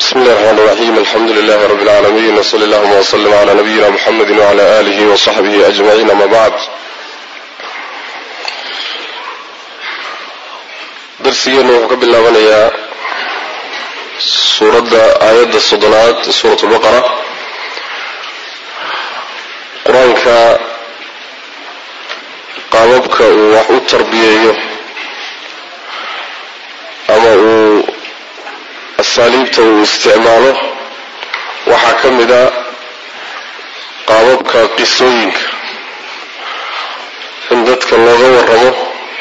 bismi illahi raxmaan raxiim alxamdu lilahi rabi lcaalamiin wsali allahuma wslm cla nabiyina muxamedi wcla alihi wsaxbihi ajmaciin ama bacd darsigeenu wuxuu ka bilaabanayaa suuradda aayadda soddonaad suurat lbaqara qur-aanka qaababka uu wax u tarbiyeeyo ama uu asaaliibta uu isticmaalo waxaa ka mid a qaababka qisooyinka in dadka looga waramo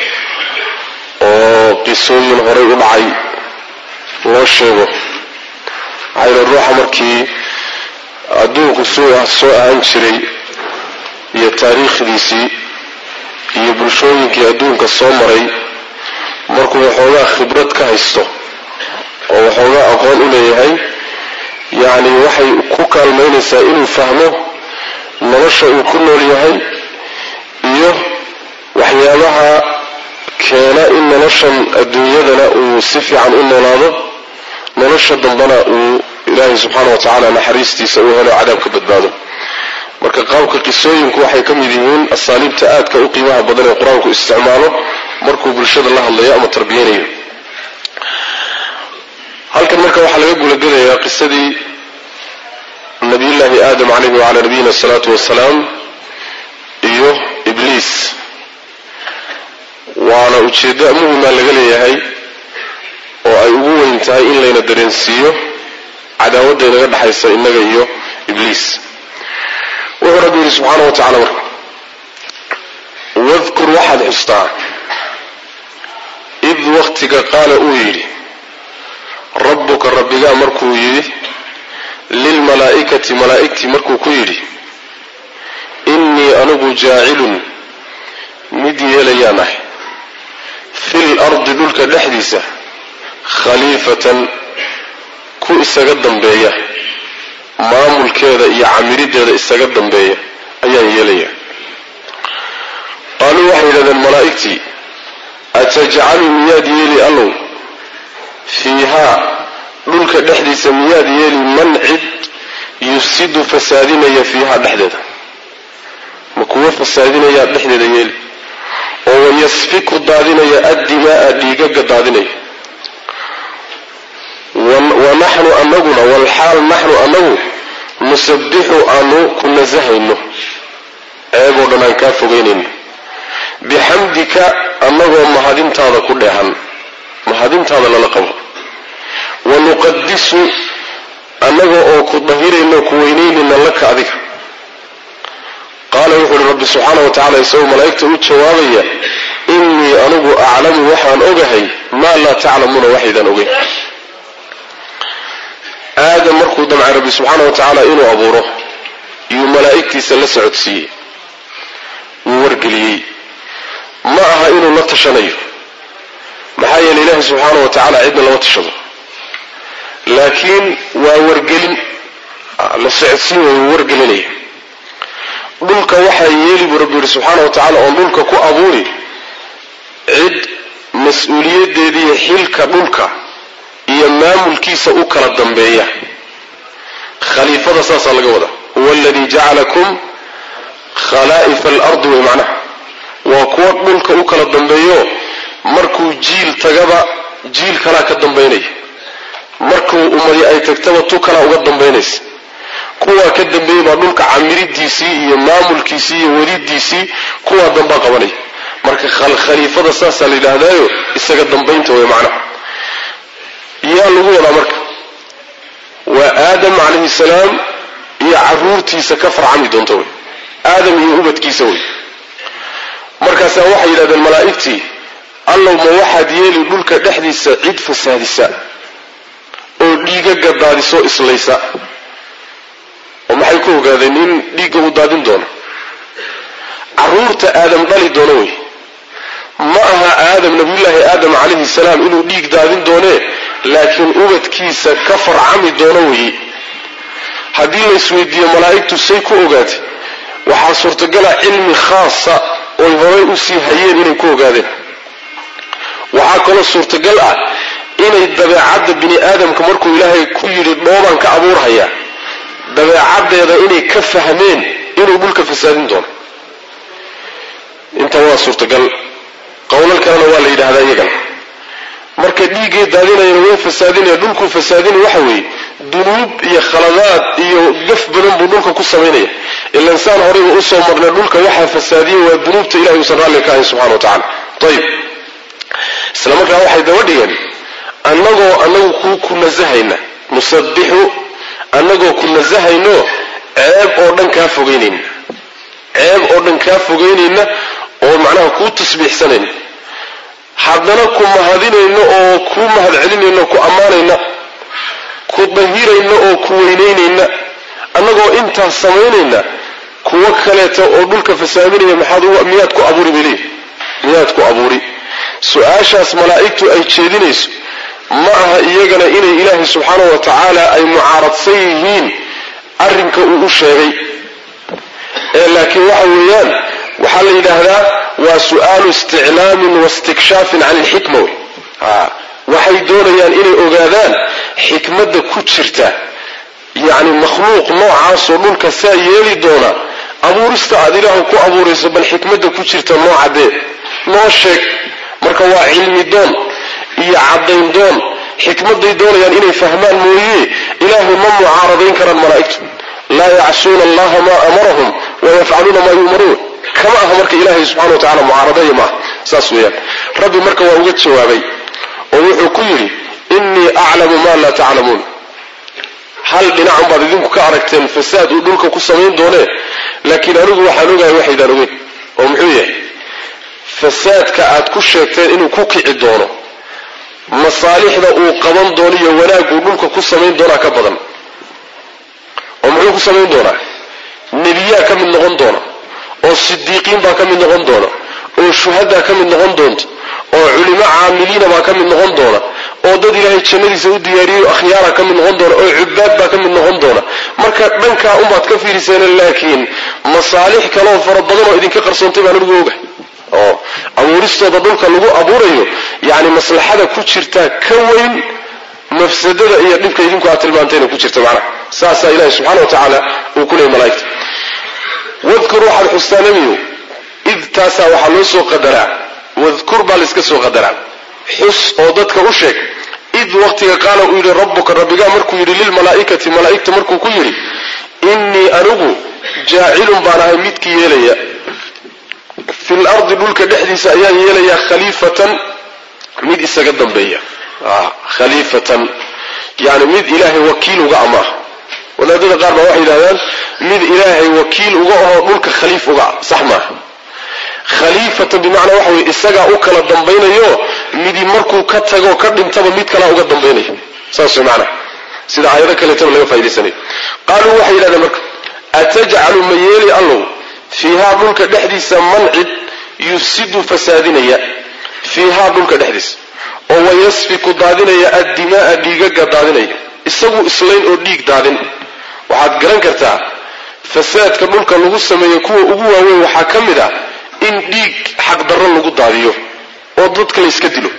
oo qisooyin horay u dhacay loo sheego maxaa yidhi ruuxa markii adduunku suu soo ahaan jiray iyo taariikhdiisii iyo bulshooyinkii adduunka soo maray markuu waxoogaa khibrad ka haysto oo waxoogaa aqoon u leeyahay yacni waxay ku kaalmaynaysaa inuu fahmo nolosha uu ku nool yahay iyo waxyaabaha keena in noloshan adduunyadana uu si fiican u noolaado nolosha dambana uu ilaahay subxaana wa tacaala naxariistiisa uu helo cadaab ka badbaado marka qaabka qisooyinku waxay ka mid yihiin asaaliibta aadka u qiimaha badan ee qur-aanku isticmaalo markuu bulshada la hadlayo ama tarbiyanayo halkan marka waxaa laga gulagelayaa qisadii nabiyullaahi aadam calayhi wacalaa nabiyina asalaatu wasalaam iyo ibliis waana ujeeddo muhima laga leeyahay oo ay ugu weyn tahay in layna dareensiiyo cadaawadda inaga dhexaysa innaga iyo ibliis wuxuu rabbi yidhi subxaana wa tacala marka wadkur waxaad xustaa id waktiga qaala uu yidhi rabbuka rabbigaa markuu yidhi lilmalaa'ikati malaa'igtii markuu ku yidhi innii anigu jaacilun mid yeelayaan ah fil ardi dhulka dhexdiisa khaliifatan ku isaga dambeeya maamulkeeda iyo camirideeda isaga dambeeya ayaan yeelayaa qaaluu waxay yidhahdeen malaa'igtii atajcalu miyaad yeeli allow fiihaa dhulka dhexdiisa miyaad yeeli man cid yufsidu fasaadinaya fiihaa dhexdeeda ma kuwo fasaadinaya dhexdeeda yeeli oo wayasfiku daadinaya addimaaa dhiigaga daadinaya wa naxnu anaguna walxaal naxnu anagu nusabbixu aanu ku nasahayno ceeboo dhan aan kaa fogeynayno bixamdika annagoo mahadintaada ku dheehan mahadintaada lala qabo wa nuqadisu annaga oo ku dahirayno ku weynaynayna laka adiga qaala wuxu uhi rabbi subxaana wa tacala isagoo malaa'igta u jawaabaya innii anigu aclamu waxaan ogahay maa laa taclamuuna waxaydaan ogeyn aadam markuu damcay rabbi subxaana wa tacaala inuu abuuro iyuu malaa'igtiisa la socodsiiyey wuu wargeliyey ma aha inuu la tashanayo maxaa yeeley ilaahi subxaana wa tacaala cidna lama tashado laakiin waa wargelin la socodsiin way wuu wargelinaya dhulka waxaa yeeli buu rabbi yihi subxaana wa tacala oon dhulka ku abuuri cid mas-uuliyaddeediiyo xilka dhulka iyo maamulkiisa u kala dambeeya khaliifada saasaa laga wadaa huwa aladii jacalakum khalaa'ifa alardi way macnaha waa kuwa dhulka u kala dambeeyo markuu jiil tagaba jiil kalaa ka dambaynaya markuu umadi ay tagtaba tu kalaa uga dambaynaysa kuwaa ka dambeeyey baa dhulka camiridiisii iyo maamulkiisii iyo wadidiisii kuwaa dambaa qabanaya marka khaliifada saasaa la yidhaahdaayo isaga dambaynta way macnaha yaa lagu wadaa marka waa aadam calayhi salaam iyo caruurtiisa ka farcami doonta wey aadam iyo ubadkiisa wey markaasaa waxay yidhahdeen malaa'igtii allow ma waxaad yeeli dhulka dhexdiisa cid fasaadisa oo dhiigaga daadisoo islaysa oo maxay ku ogaadeen in dhiigga uu daadin doono caruurta aadam dhali doono wey ma aha aadam nabiyullaahi aadam calayhi salaam inuu dhiig daadin doonee laakiin ubadkiisa ka farcami doono weeye haddii la isweydiiyo malaa'igtu say ku ogaatay waxaa suurtagala cilmi khaasa oy horay usii hayeen inay ku ogaadeen waxaa kaloo suurtagal ah inay dabeecadda bini aadamka markuu ilaahay ku yidhi dhoobaan ka abuurhayaa dabeecaddeeda inay ka fahmeen inuu dhulka fasaadin doono inta waa suurtagal qowlal kalena waa la yidhaahdaa iyagana marka dhiiggay daadinayana way fasaadinaya dhulkuu fasaadinaya waxa weeye dunuub iyo khaladaad iyo gaf badan buu dhulka ku samaynaya ila insaan horeyba usoo marnay dhulka waxaa fasaadiyey waa dunuubta ilahay uusan raalli ka ahayn subxana wa tacala ayib isla markaa waxay daba dhigeen annagoo annagu ku ku nasahayna nusabbixu annagoo ku nasahayno ceeb oo dhan kaa fogeynayna ceeb oo dhan kaa fogeynayna oo macnaha kuu tasbiixsanayna haddana ku mahadinayno oo kuu mahad celinayno ku ammaanayna ku dahirayna oo ku weynaynayna annagoo intaas samaynayna kuwo kaleeta oo dhulka fasaadinaya maxaad miyaad ku abuuri bay leeyihi miyaad ku abuuri su-aashaas malaa'igtu ay jeedinayso ma aha iyagana inay ilaahay subxaanahu wa tacaala ay mucaaradsan yihiin arrinka uu u sheegay ee laakiin waxa weeyaan waxaa la yidhaahdaa waa su'aalu isticlaamin waistikshaafin can ilxikma wey waxay doonayaan inay ogaadaan xikmadda ku jirta yacni makhluuq noocaasoo dhulka saa yeeli doona abuurista aad ilaahu ku abuurayso bal xikmadda ku jirta noocadee noo sheeg marka waa cilmi doon iyo caddayn doon xikmadday doonayaan inay fahmaan mooye ilaahay ma mucaaradayn karaan malaa'igtu laa yacsuuna allaha maa amarahum wayafcaluuna maa yu'maruun kama aha marka ilaahay subxana wa tacala mucaaradaya maaha saas weeyaan rabbi marka waa uga jawaabay oo wuxuu ku yidhi innii aclamu maa laa taclamuun hal dhinacun baad idinku ka aragteen fasaad uu dhulka ku samayn doonee laakiin anigu waxaan ogahay waxaydaan ogeyn oo muxuu yahay fasaadka aad ku sheegteen inuu ku kici doono masaalixda uu qaban doono iyo wanaaguu dhulka ku samayn doonaa ka badan oo muxuu ku samayn doonaa nebiyaa ka mid noqon doona oo sidiiqiin baa ka mid noqon doona oo shuhadaa ka mid noqon doonta oo culimo caamiliina baa ka mid noqon doona oo dad ilaahay jannadiisa u diyaariyo akhyaara ka mid noqon doona oo cubaad baa ka mid noqon doona marka dhankaa unbaad ka fiiriseen laakiin masaalix kaleoo fara badan oo idinka qarsoontay baan anigu ogahay oo abuuristooda dhulka lagu abuurayo yacni maslaxada ku jirtaa ka weyn mafsadada iyo dhibka idinku aad tilmaantayna ku jirta macnaha saasaa ilahi subxana wa tacaala uu ku leeyay malaa'igta wadkur waxaad xustaa nebigu id taasaa waxaa loo soo qadaraa wadkur baa layska soo qadaraa xus oo dadka u sheeg id waqtiga qaala uu yidhi rabbuka rabbigaa markuu yidhi lilmalaa'ikati malaa'igta markuu ku yidhi innii anigu jaacilun baan ahay midkii yeelaya fil ardi dhulka dhexdiisa ayaan yeelayaa khaliifatan mid isaga dambeeya khaliifatan yani mid ilaahay wakiil uga ama ah wadaadada qaar baa waxay yidhahdaan mid ilaahay wakiil uga ahoo dhulka khaliif uga ah sax maaha khaliifatan bimacnaa waxa weye isagaa u kala dambaynayo midi markuu ka tago ka dhintaba mid kalaa uga dambaynaya saas way macnaha sida aayado kaleetaba laga faa'idaysanayo qaaluu waxay yidhahdeen marka atajcalu ma yeeli allow fiihaa dhulka dhexdiisa mancid yufsidu fasaadinaya fiihaa dhulka dhexdiisa oo wayasfiku daadinaya addimaaa dhiigaga daadinaya isagu islayn oo dhiig daadin waxaad garan kartaa fasaadka dhulka lagu sameeyo kuwa ugu waaweyn waxaa ka mid ah in dhiig xaqdarro lagu daadiyo oo dadka layska dilo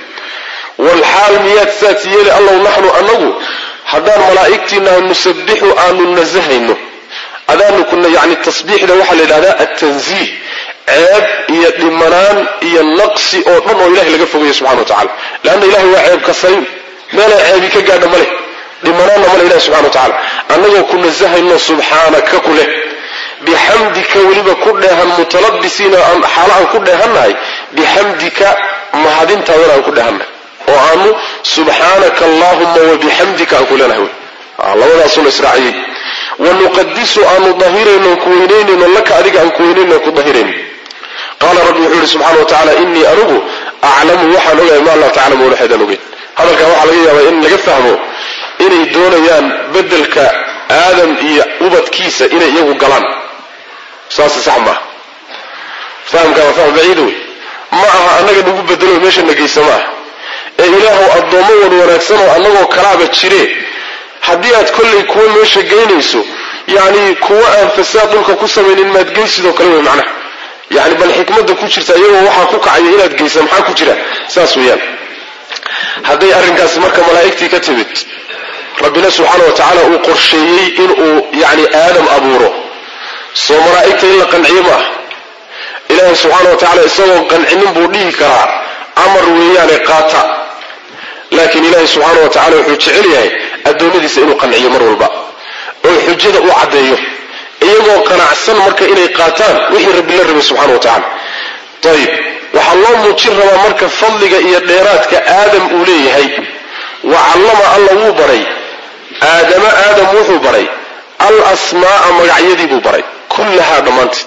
walxaal miyaad saas yeeli allow naxnu annagu haddaan malaa'igtiina nusabbixu aanu nasahayno adaanu kuna yani tasbiixda waxaa la yidhahdaa altanziih ceeb iyo dhimanaan iyo naqsi oo dhan oo ilahay laga fogayo subxana wa tacala leanna ilahay waa ceeb kasayn meelay ceebi ka gaadha ma leh dhimanaanna male ilahi subxana wa tacala annagoo ku nasahayno subxaanaka ku leh bixamdika weliba ku dheehan mutalabisiina xaalo aan ku dheehannahay bixamdika mahadintaadana aan ku dheehannahay oo aanu subxaanaka allahuma wabixamdika aan ku leenahay wy labadaasuna israaciyey wanuqadisu aanu dahirayno ku weynaynayno laka adiga aan ku weynayno ku dahirayno qaala rabbi wuxuu yihi subxana wa tacala inii anigu aclamu waxaan ogahay maa laa taclamuuna waxaydaan ogeyn hadalkaa waxaa laga yaabaa in laga fahmo inay doonayaan bedelka aadam iyo ubadkiisa inay iyagu galaan saase sax maaha fahamkaa waa faham baciida wey ma aha annaga nagu bedelo meesha na geysa ma aha ee ilaahow addoommo wan wanaagsan oo annagoo kalaaba jire haddii aad kollay kuwa meesha geynayso yacni kuwa aan fasaad dhulka ku samaynin maad geysidoo kale wey macnaha yani bal xikmadda ku jirta iyagoo waxaa ku kacaya inaad geysa maxaa ku jira saas weeyaan hadday arrinkaasi marka malaa'igtii ka timid rabbina subxaana wa tacaala uu qorsheeyey inuu yacni aadam abuuro soo malaa'igta in la qanciyo ma ah ilaahay subxaana wa tacaala isagoo qancinin buu dhihi karaa amar weeyaane qaata laakiin ilaahay subxaana wa tacala wuxuu jecel yahay addoommadiisa inuu qanciyo mar walba oo xujada uu caddeeyo iyagoo qanacsan marka inay qaataan wixii rabbi la rabay subxana wa tacala ayib waxaa loo muujin rabaa marka fadliga iyo dheeraadka aadam uu leeyahay wa callama alla wuu baray aadama aadam wuxuu baray al asmaa'a magacyadii buu baray kullahaa dhammaanteed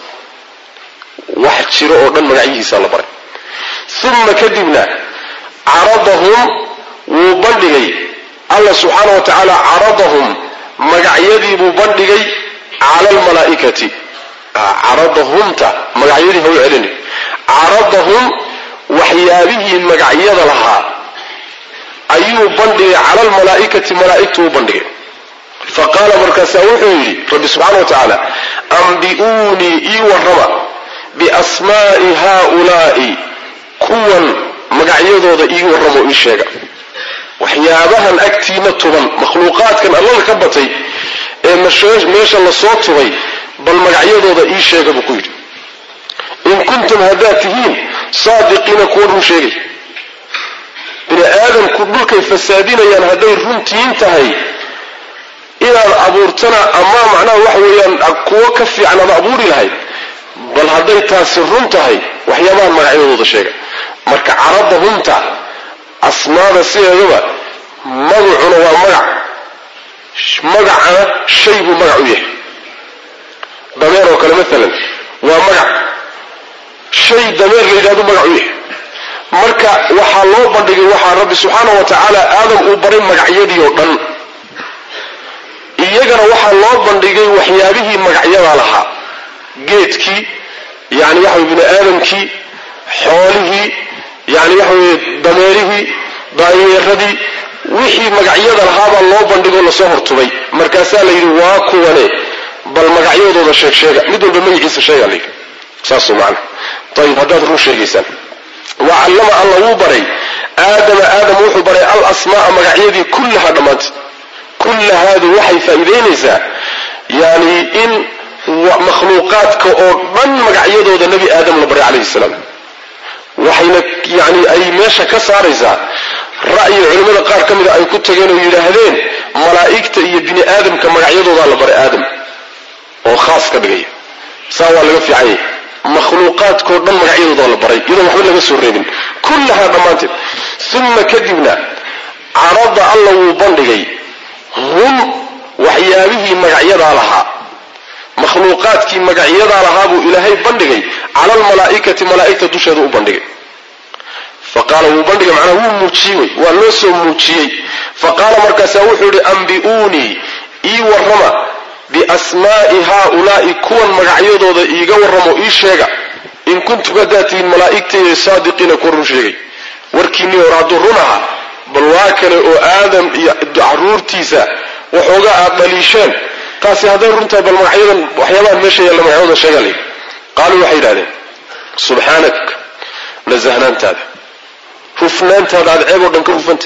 wax jiro oo dhan magacyihiisaa la baray uma kadibna caradahum wuu bandhigay alla subxaana wa tacaala caradahum magacyadii buu bandhigay cala almalaa'ikati caradahumta magacyadii ha u celini caradahum waxyaabihii magacyada lahaa ayuu bandhigay cala almalaa'ikati malaa'igtu u bandhigay fa qaala markaasaa wuxuu yidhi rabbi subxaana wa tacaala ambi'uunii ii warrama biasmaa'i haaulaa'i kuwan magacyadooda ii warramo ii sheega waxyaabahan agtiina tuban makhluuqaadkan allada ka batay ee meesha lasoo tubay bal magacyadooda ii sheega buu ku yidhi in kuntum haddaad tihiin saadiqiina kuwa run sheegay bini aadamku dhulkay fasaadinayaan hadday runtiin tahay inaad abuurtana ama macnaha waxa weeyaan kuwo ka fiican aad abuuri lahayd bal hadday taasi run tahay waxyaabahan magacyadooda sheega marka caradahumta asmaada sideedaba magacuna waa magac magacana shay buu magac u yahay dameer oo kale maalan waa magac shay dameer la yidhahdo magac u yahay marka waxaa loo bandhigay waxaa rabbi subxaana wa tacaala aadam uu baray magacyadii oo dhan iyagana waxaa loo bandhigay waxyaabihii magacyada lahaa geedkii yani waxa wey bini aadamkii xoolihii yani waxa weye dameerihii daayeeradii wixii magacyada lahaabaa loo bandhigoo lasoo hortubay markaasaa la yidhi waa kuwane bal magacyadooda sheeg sheega mid walba magaciisa sheega la yidhi saas macana ayib haddaad run sheegaysaan wa callama alla wuu baray aadama aadam wuxuu baray al asmaaa magacyadii kullaha dhammaanteed kullahaadu waxay faa'iidaynaysaa yani in makhluuqaadka oo dhan magacyadooda nebi aadam la baray calayhi salaam waxayna yani ay meesha ka saaraysaa ra'yi culimmada qaar ka mida ay ku tageen oo yidhaahdeen malaa'igta iyo bini aadamka magacyadoodaa la baray aadam oo khaas ka dhigaya saa waa laga fiican yahay makhluuqaadkao dhan magacyadoodaa la baray iyadoon waxba laga soo reebin kullahaa dhammaanteed uma kadibna carada alla wuu bandhigay hum waxyaabihii magacyadaa lahaa makhluuqaadkii magacyadaa lahaa buu ilaahay bandhigay cala almalaa'ikati malaa'igta dusheeda u bandhigay faqaala wuu bandhigay macnaa wuu muujiyey wey waa loo soo muujiyey faqaala markaasaa wuxuu yihi ambi'uunii ii warrama biasmaa'i haaulaa'i kuwan magacyadooda iiga warramo ii sheega in kuntum haddaad tihiin malaa'igtayda saadiqiina kuwa run sheegay warkiinnii hore hadduu run ahaa bal waa kale oo aadam iyo caruurtiisa waxoogaa aad dhaliisheen taasi hadday runtahay bal magacyadan waxyaabahan meesha yaalla magacyadooda sheegaa layidhi qaaluu waxay yidhahdeen subxaanak nasahnaantaada hufnaantaada aad ceeb oo dhan ka hufanta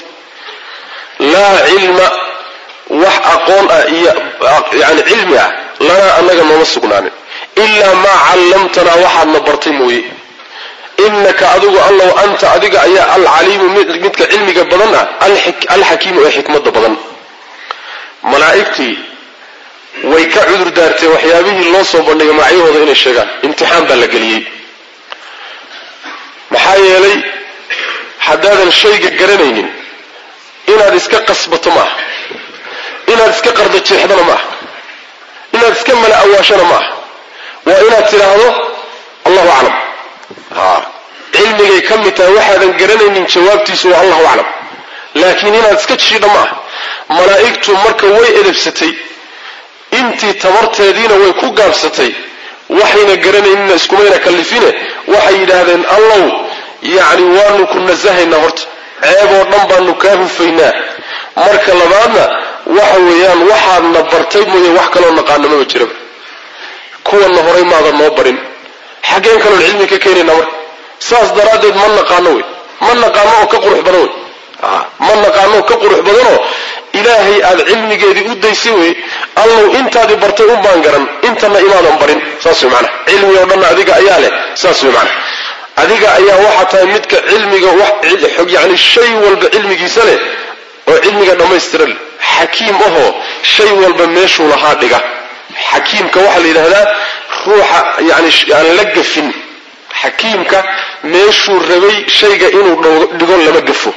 laa cilma wax aqoon ah iyo yani cilmi ah lanaa annaga nooma sugnaanin ilaa maa callamtanaa waxaadna bartay mooye inaka adigu allow anta adiga ayaa alcaliimu midka cilmiga badan ah alxakiimu ee xikmada badan malaa'igtii way ka cudur daartee waxyaabihii loo soo bandhigay magacyahooda inay sheegaan imtixaan baa la geliyey maxaa yeelay haddaadan shayga garanaynin inaad iska qasbato maaha inaad iska qardo jeexdana maaha inaad iska mala awaashana maaha waa inaad tidhaahdo allahu aclam ha cilmigay ka mid tahay waxaadan garanaynin jawaabtiisu waa allahu aclam laakiin inaad iska jiidha maaha malaa'igtu marka way edebsatay intii tabarteediina way ku gaabsatay waxayna garanaynina iskumayna kallifine waxay yidhaahdeen allow yacni waanu ku nasahaynaa horta ceeb oo dhan baanu kaa hufaynaa marka labaadna waxa weeyaan waxaadna bartay mooye wax kaloo naqaano maba jiraba kuwanna horay maadan noo barin xaggeen kaloon cilmi ka keenaynaa marka saas daraaddeed ma naqaano wey ma naqaano oo ka qurux badan wey ma naqaano ka qurux badanoo ilaahay aad cilmigeedii u daysay wey allow intaadii bartay un baan garan intana imaadan barin saas wey macana cilmi oo dhanna adiga ayaa leh saas wey macana adiga ayaa waxaa tahay midka cilmiga yani shay walba cilmigiisa leh oo cilmiga dhammaystiran xakiim ahoo shay walba meeshuu lahaa dhiga xakiimka waxaa la yidhaahdaa ruuxa yani aan la gafin xakiimka meeshuu rabay shayga inuu dhigo lama gafo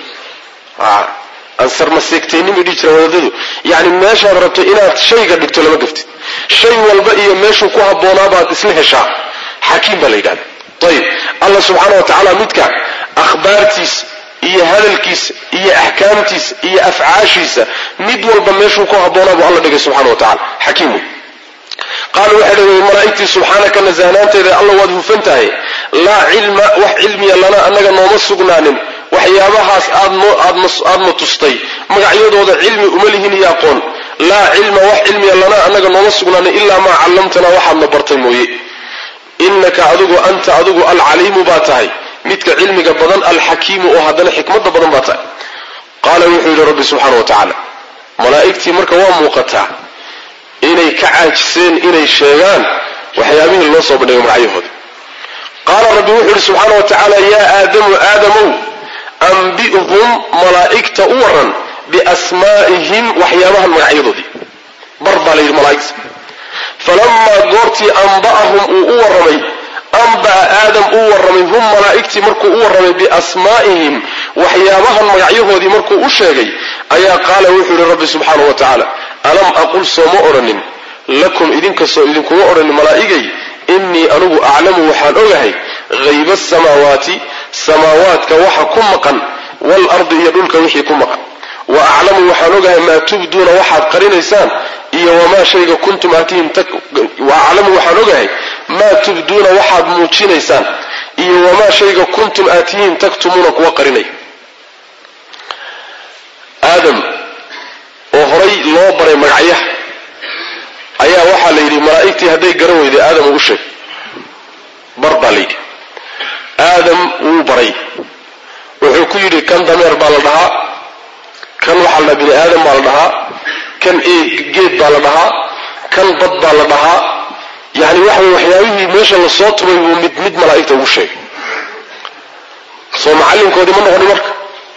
ansarmaseegtaynimu dhihi jira wadaadadu yani meeshaad rabto inaad shayga dhigto lama gaftid shay walba iyo meeshuu ku haboonaabaad isla heshaa xakiim baa la yidhahda ayib allah subxaana wa tacaala midka akhbaartiisa iyo hadalkiisa iyo axkaamtiisa iyo afcaashiisa mid walba meeshuu ku habboonaa buu alla dhigay subxana wa tacala xakiim wey qaalu waxay dhaheen malaa'igtii subxaanaka nasahnaanteeda alla waad hufan tahay laa cilma wax cilmiya lana annaga nooma sugnaanin waxyaabahaas aadna tustay magacyadooda cilmi uma lihin iyo aqoon laa cilma wax cilmiya lana annaga nooma sugnaanin ilaa maa callamtanaa waxaadna bartay mooye innaka adigu anta adigu alcaliimu baa tahay midka cilmiga badan alxakiimu oo haddana xikmadda badan baa tahay qaala wuxuu yidhi rabbi subxaana wa tacaala malaa'igtii marka waa muuqataa inay ka caajiseen inay sheegaan waxyaabihii loo soo bandhigay magacyahooda qaala rabbi wuxuu yidhi subxaana wa tacaala yaa aadamu aadamow ambi'hum malaa'igta u waran biasmaa'ihim waxyaabahan magacyadoodii bar baa la yidhi malaa'igta falamaa goortii amba'ahum uu u warramay amba'a aadam uu warramay hum malaa'igtii markuu u warramay biasmaa'ihim waxyaabahan magacyahoodii markuu u sheegay ayaa qaala wuxuu yidhi rabbi subxaana wa tacaala alam aqul sooma odhanin lakum idinkastoo idinkuma odhanin malaa'igay innii anugu aclamu waxaan ogahay hayba asamaawaati samaawaadka waxa ku maqan waalardi iyo dhulka wixii ku maqan wa aclamu waxaan ogahay maa tubduuna waxaad qarinaysaan iyo wamaa shayga kuntum aatihim wa aclamu waxaan ogahay maa tubduuna waxaad muujinaysaan iyo wamaa shayga kuntum aatihim taktumuuna kuwa qarinay aadam oo horay loo baray magacyaha ayaa waxaa la yidhi malaa'igtii hadday garan weyday aadam ugu sheeg bar baa la yidhi aadam wuu baray wuxuu ku yidhi kan dameer baa la dhahaa kan waxaa la dhahaa bini aadam baa la dhahaa kan geed baa la dhahaa kan bad baa la dhahaa yani waxa wey waxyaabihii meesha lasoo tubay buu mid mid malaa'igta ugu sheegay soo macallinkoodii ma noqoni marka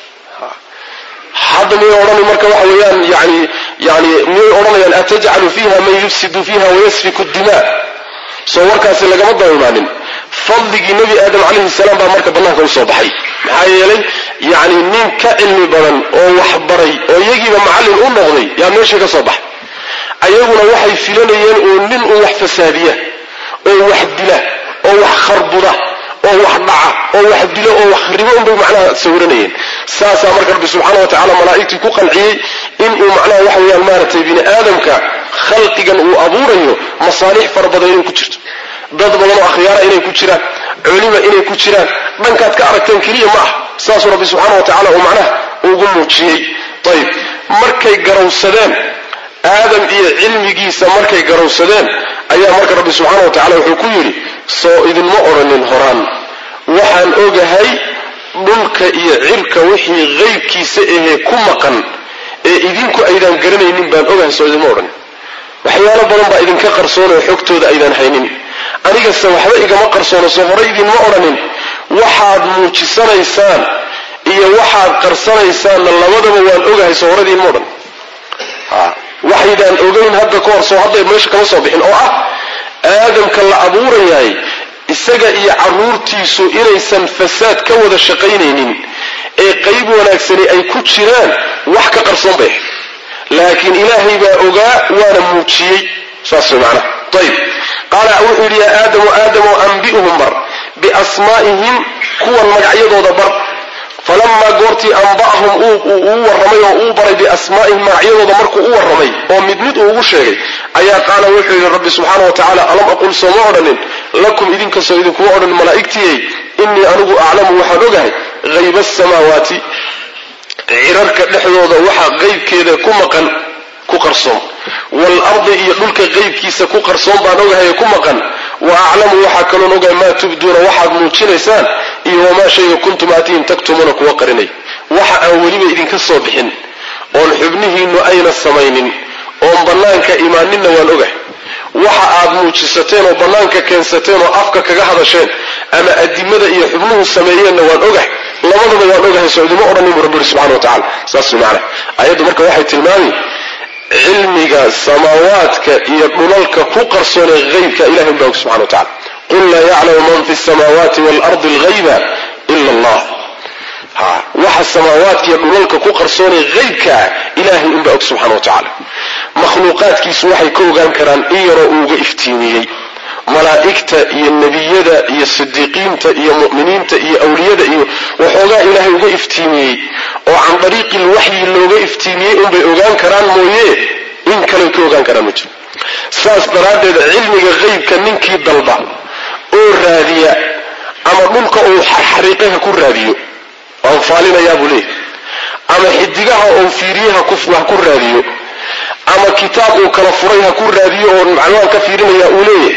hadda miyay odhani marka waxa weeyaan yani yani miyay odhanayaan atajcalu fiiha man yufsidu fiiha wayasfiku dimaa soo warkaasi lagama daba imaanin fadligii nebi aadam calayhi salaam baa marka bannaanka usoo baxay maxaa yeelay yani nin ka cilmi badan oo wax baray oo iyagiiba macallin u noqday yaa meesha ka soo baxay ayaguna waxay filanayeen oo nin uu wax fasaadiya oo wax dila oo wax kharbuda oo wax dhaca oo wax dilo oo wax ribo unbay macnaha sawiranayeen saasaa marka rabbi subxaana wa tacala malaa'igtii ku qanciyey inuu macnaha waxa weeyaan maaragtay bini aadamka khalqigan uu abuurayo masaalix fara badan inay ku jirto dad badan oo akhyaara inay ku jiraan culima inay ku jiraan dhankaad ka aragteen keliya ma ah saasuu rabbi subxaana wa tacala uu macnaha ugu muujiyey ayib markay garowsadeen aadam iyo cilmigiisa markay garowsadeen ayaa marka rabbi subxaana wa tacala wuxuu ku yidhi soo idinma odhanin horaan waxaan ogahay dhulka iyo cirka wixii qaybkiisa ahee ku maqan ee idinku aydaan garanaynin baan ogahay soo idinma odhanin waxyaalo badan baa idinka qarsoonoo xogtooda aydaan haynin anigase waxba igama qarsoono soo hore idinma odhanin waxaad muujisanaysaan iyo waxaad qarsanaysaanna labadaba waan ogahay soo hore idinma odhan waxaydaan ogayn hadda ka hor soo hadday meesha kama soo bixin oo ah aadamka la abuurayahay isaga iyo carruurtiisu inaysan fasaad ka wada shaqaynaynin ee qayb wanaagsani ay ku jiraan wax ka qarsoon bay ahayd laakiin ilaahay baa ogaa waana muujiyey saas way macnaha ayib qaala wuxuu yidhi yaa aadamu aadamoo ambi'hum bar biasmaa'ihim kuwan magacyadooda bar falamaa goortii amba'ahum uu warramay oo uu baray biasmaa'ihim magacyadooda markuu u warramay oo mid mid uu ugu sheegay ayaa qaala wuxuu yidhi rabbi subxaana wa tacaala alam aqul sooma odhanin lakum idinkastoo idinkuma odhanin malaa'igtiyey innii anigu aclamu waxaan ogahay hayba asamaawaati cirarka dhexdooda waxa qaybkeeda ku maqan ku qarsoon waalardi iyo dhulka qaybkiisa ku qarsoon baan ogahay ku maqan wa aclamu waxaa kaloon ogahay maa tubduuna waxaad muujinaysaan iyo wamaa shayga kuntum aatihim taktumuuna kuwa qarinay waxa aan weliba idinka soo bixin oon xubnihiinnu ayna samaynin oon bannaanka imaaninna waan ogahay waxa aad muujisateen oo bannaanka keensateen oo afka kaga hadasheen ama adimada iyo xubnuhu sameeyeenna waan ogahay labadaba waan ogahay soo idima odhanin buu rabbi yidhi subxana wa tacala saas macana ayaddu marka waxay tilmaami cilmiga samaawaadka iyo dhulalka ku qarsoonee haybka ilahi unbaa og subxana wa tacala qul laa yaclamu man fi samaawaati waalardi alghayba ila allah ha waxa samaawaadka iyo dhulalka ku qarsoonee haybkaa ilaahay unbaa og subxana wa tacaala makhluuqaadkiisu waxay ka ogaan karaan in yaroo uuga iftiimiyey malaa'igta iyo nebiyada iyo sidiiqiinta iyo mu'miniinta iyo awliyada iyo waxoogaa ilaahay uga iftiimiyey oo can dariiqi lwaxyi looga iftiimiyey unbay ogaan karaan mooye in kale ka ogaan karaan ma jiro saas daraaddeed cilmiga haybka ninkii dalba oo raadiya ama dhulka uu xarxariiqay ha ku raadiyo waan faalinayaa buu leeyahy ama xidigaha oo fiiriye ha ku raadiyo ama kitaab uu kala furay ha ku raadiyo oo maclumaan ka fiirinaya uu leeyahay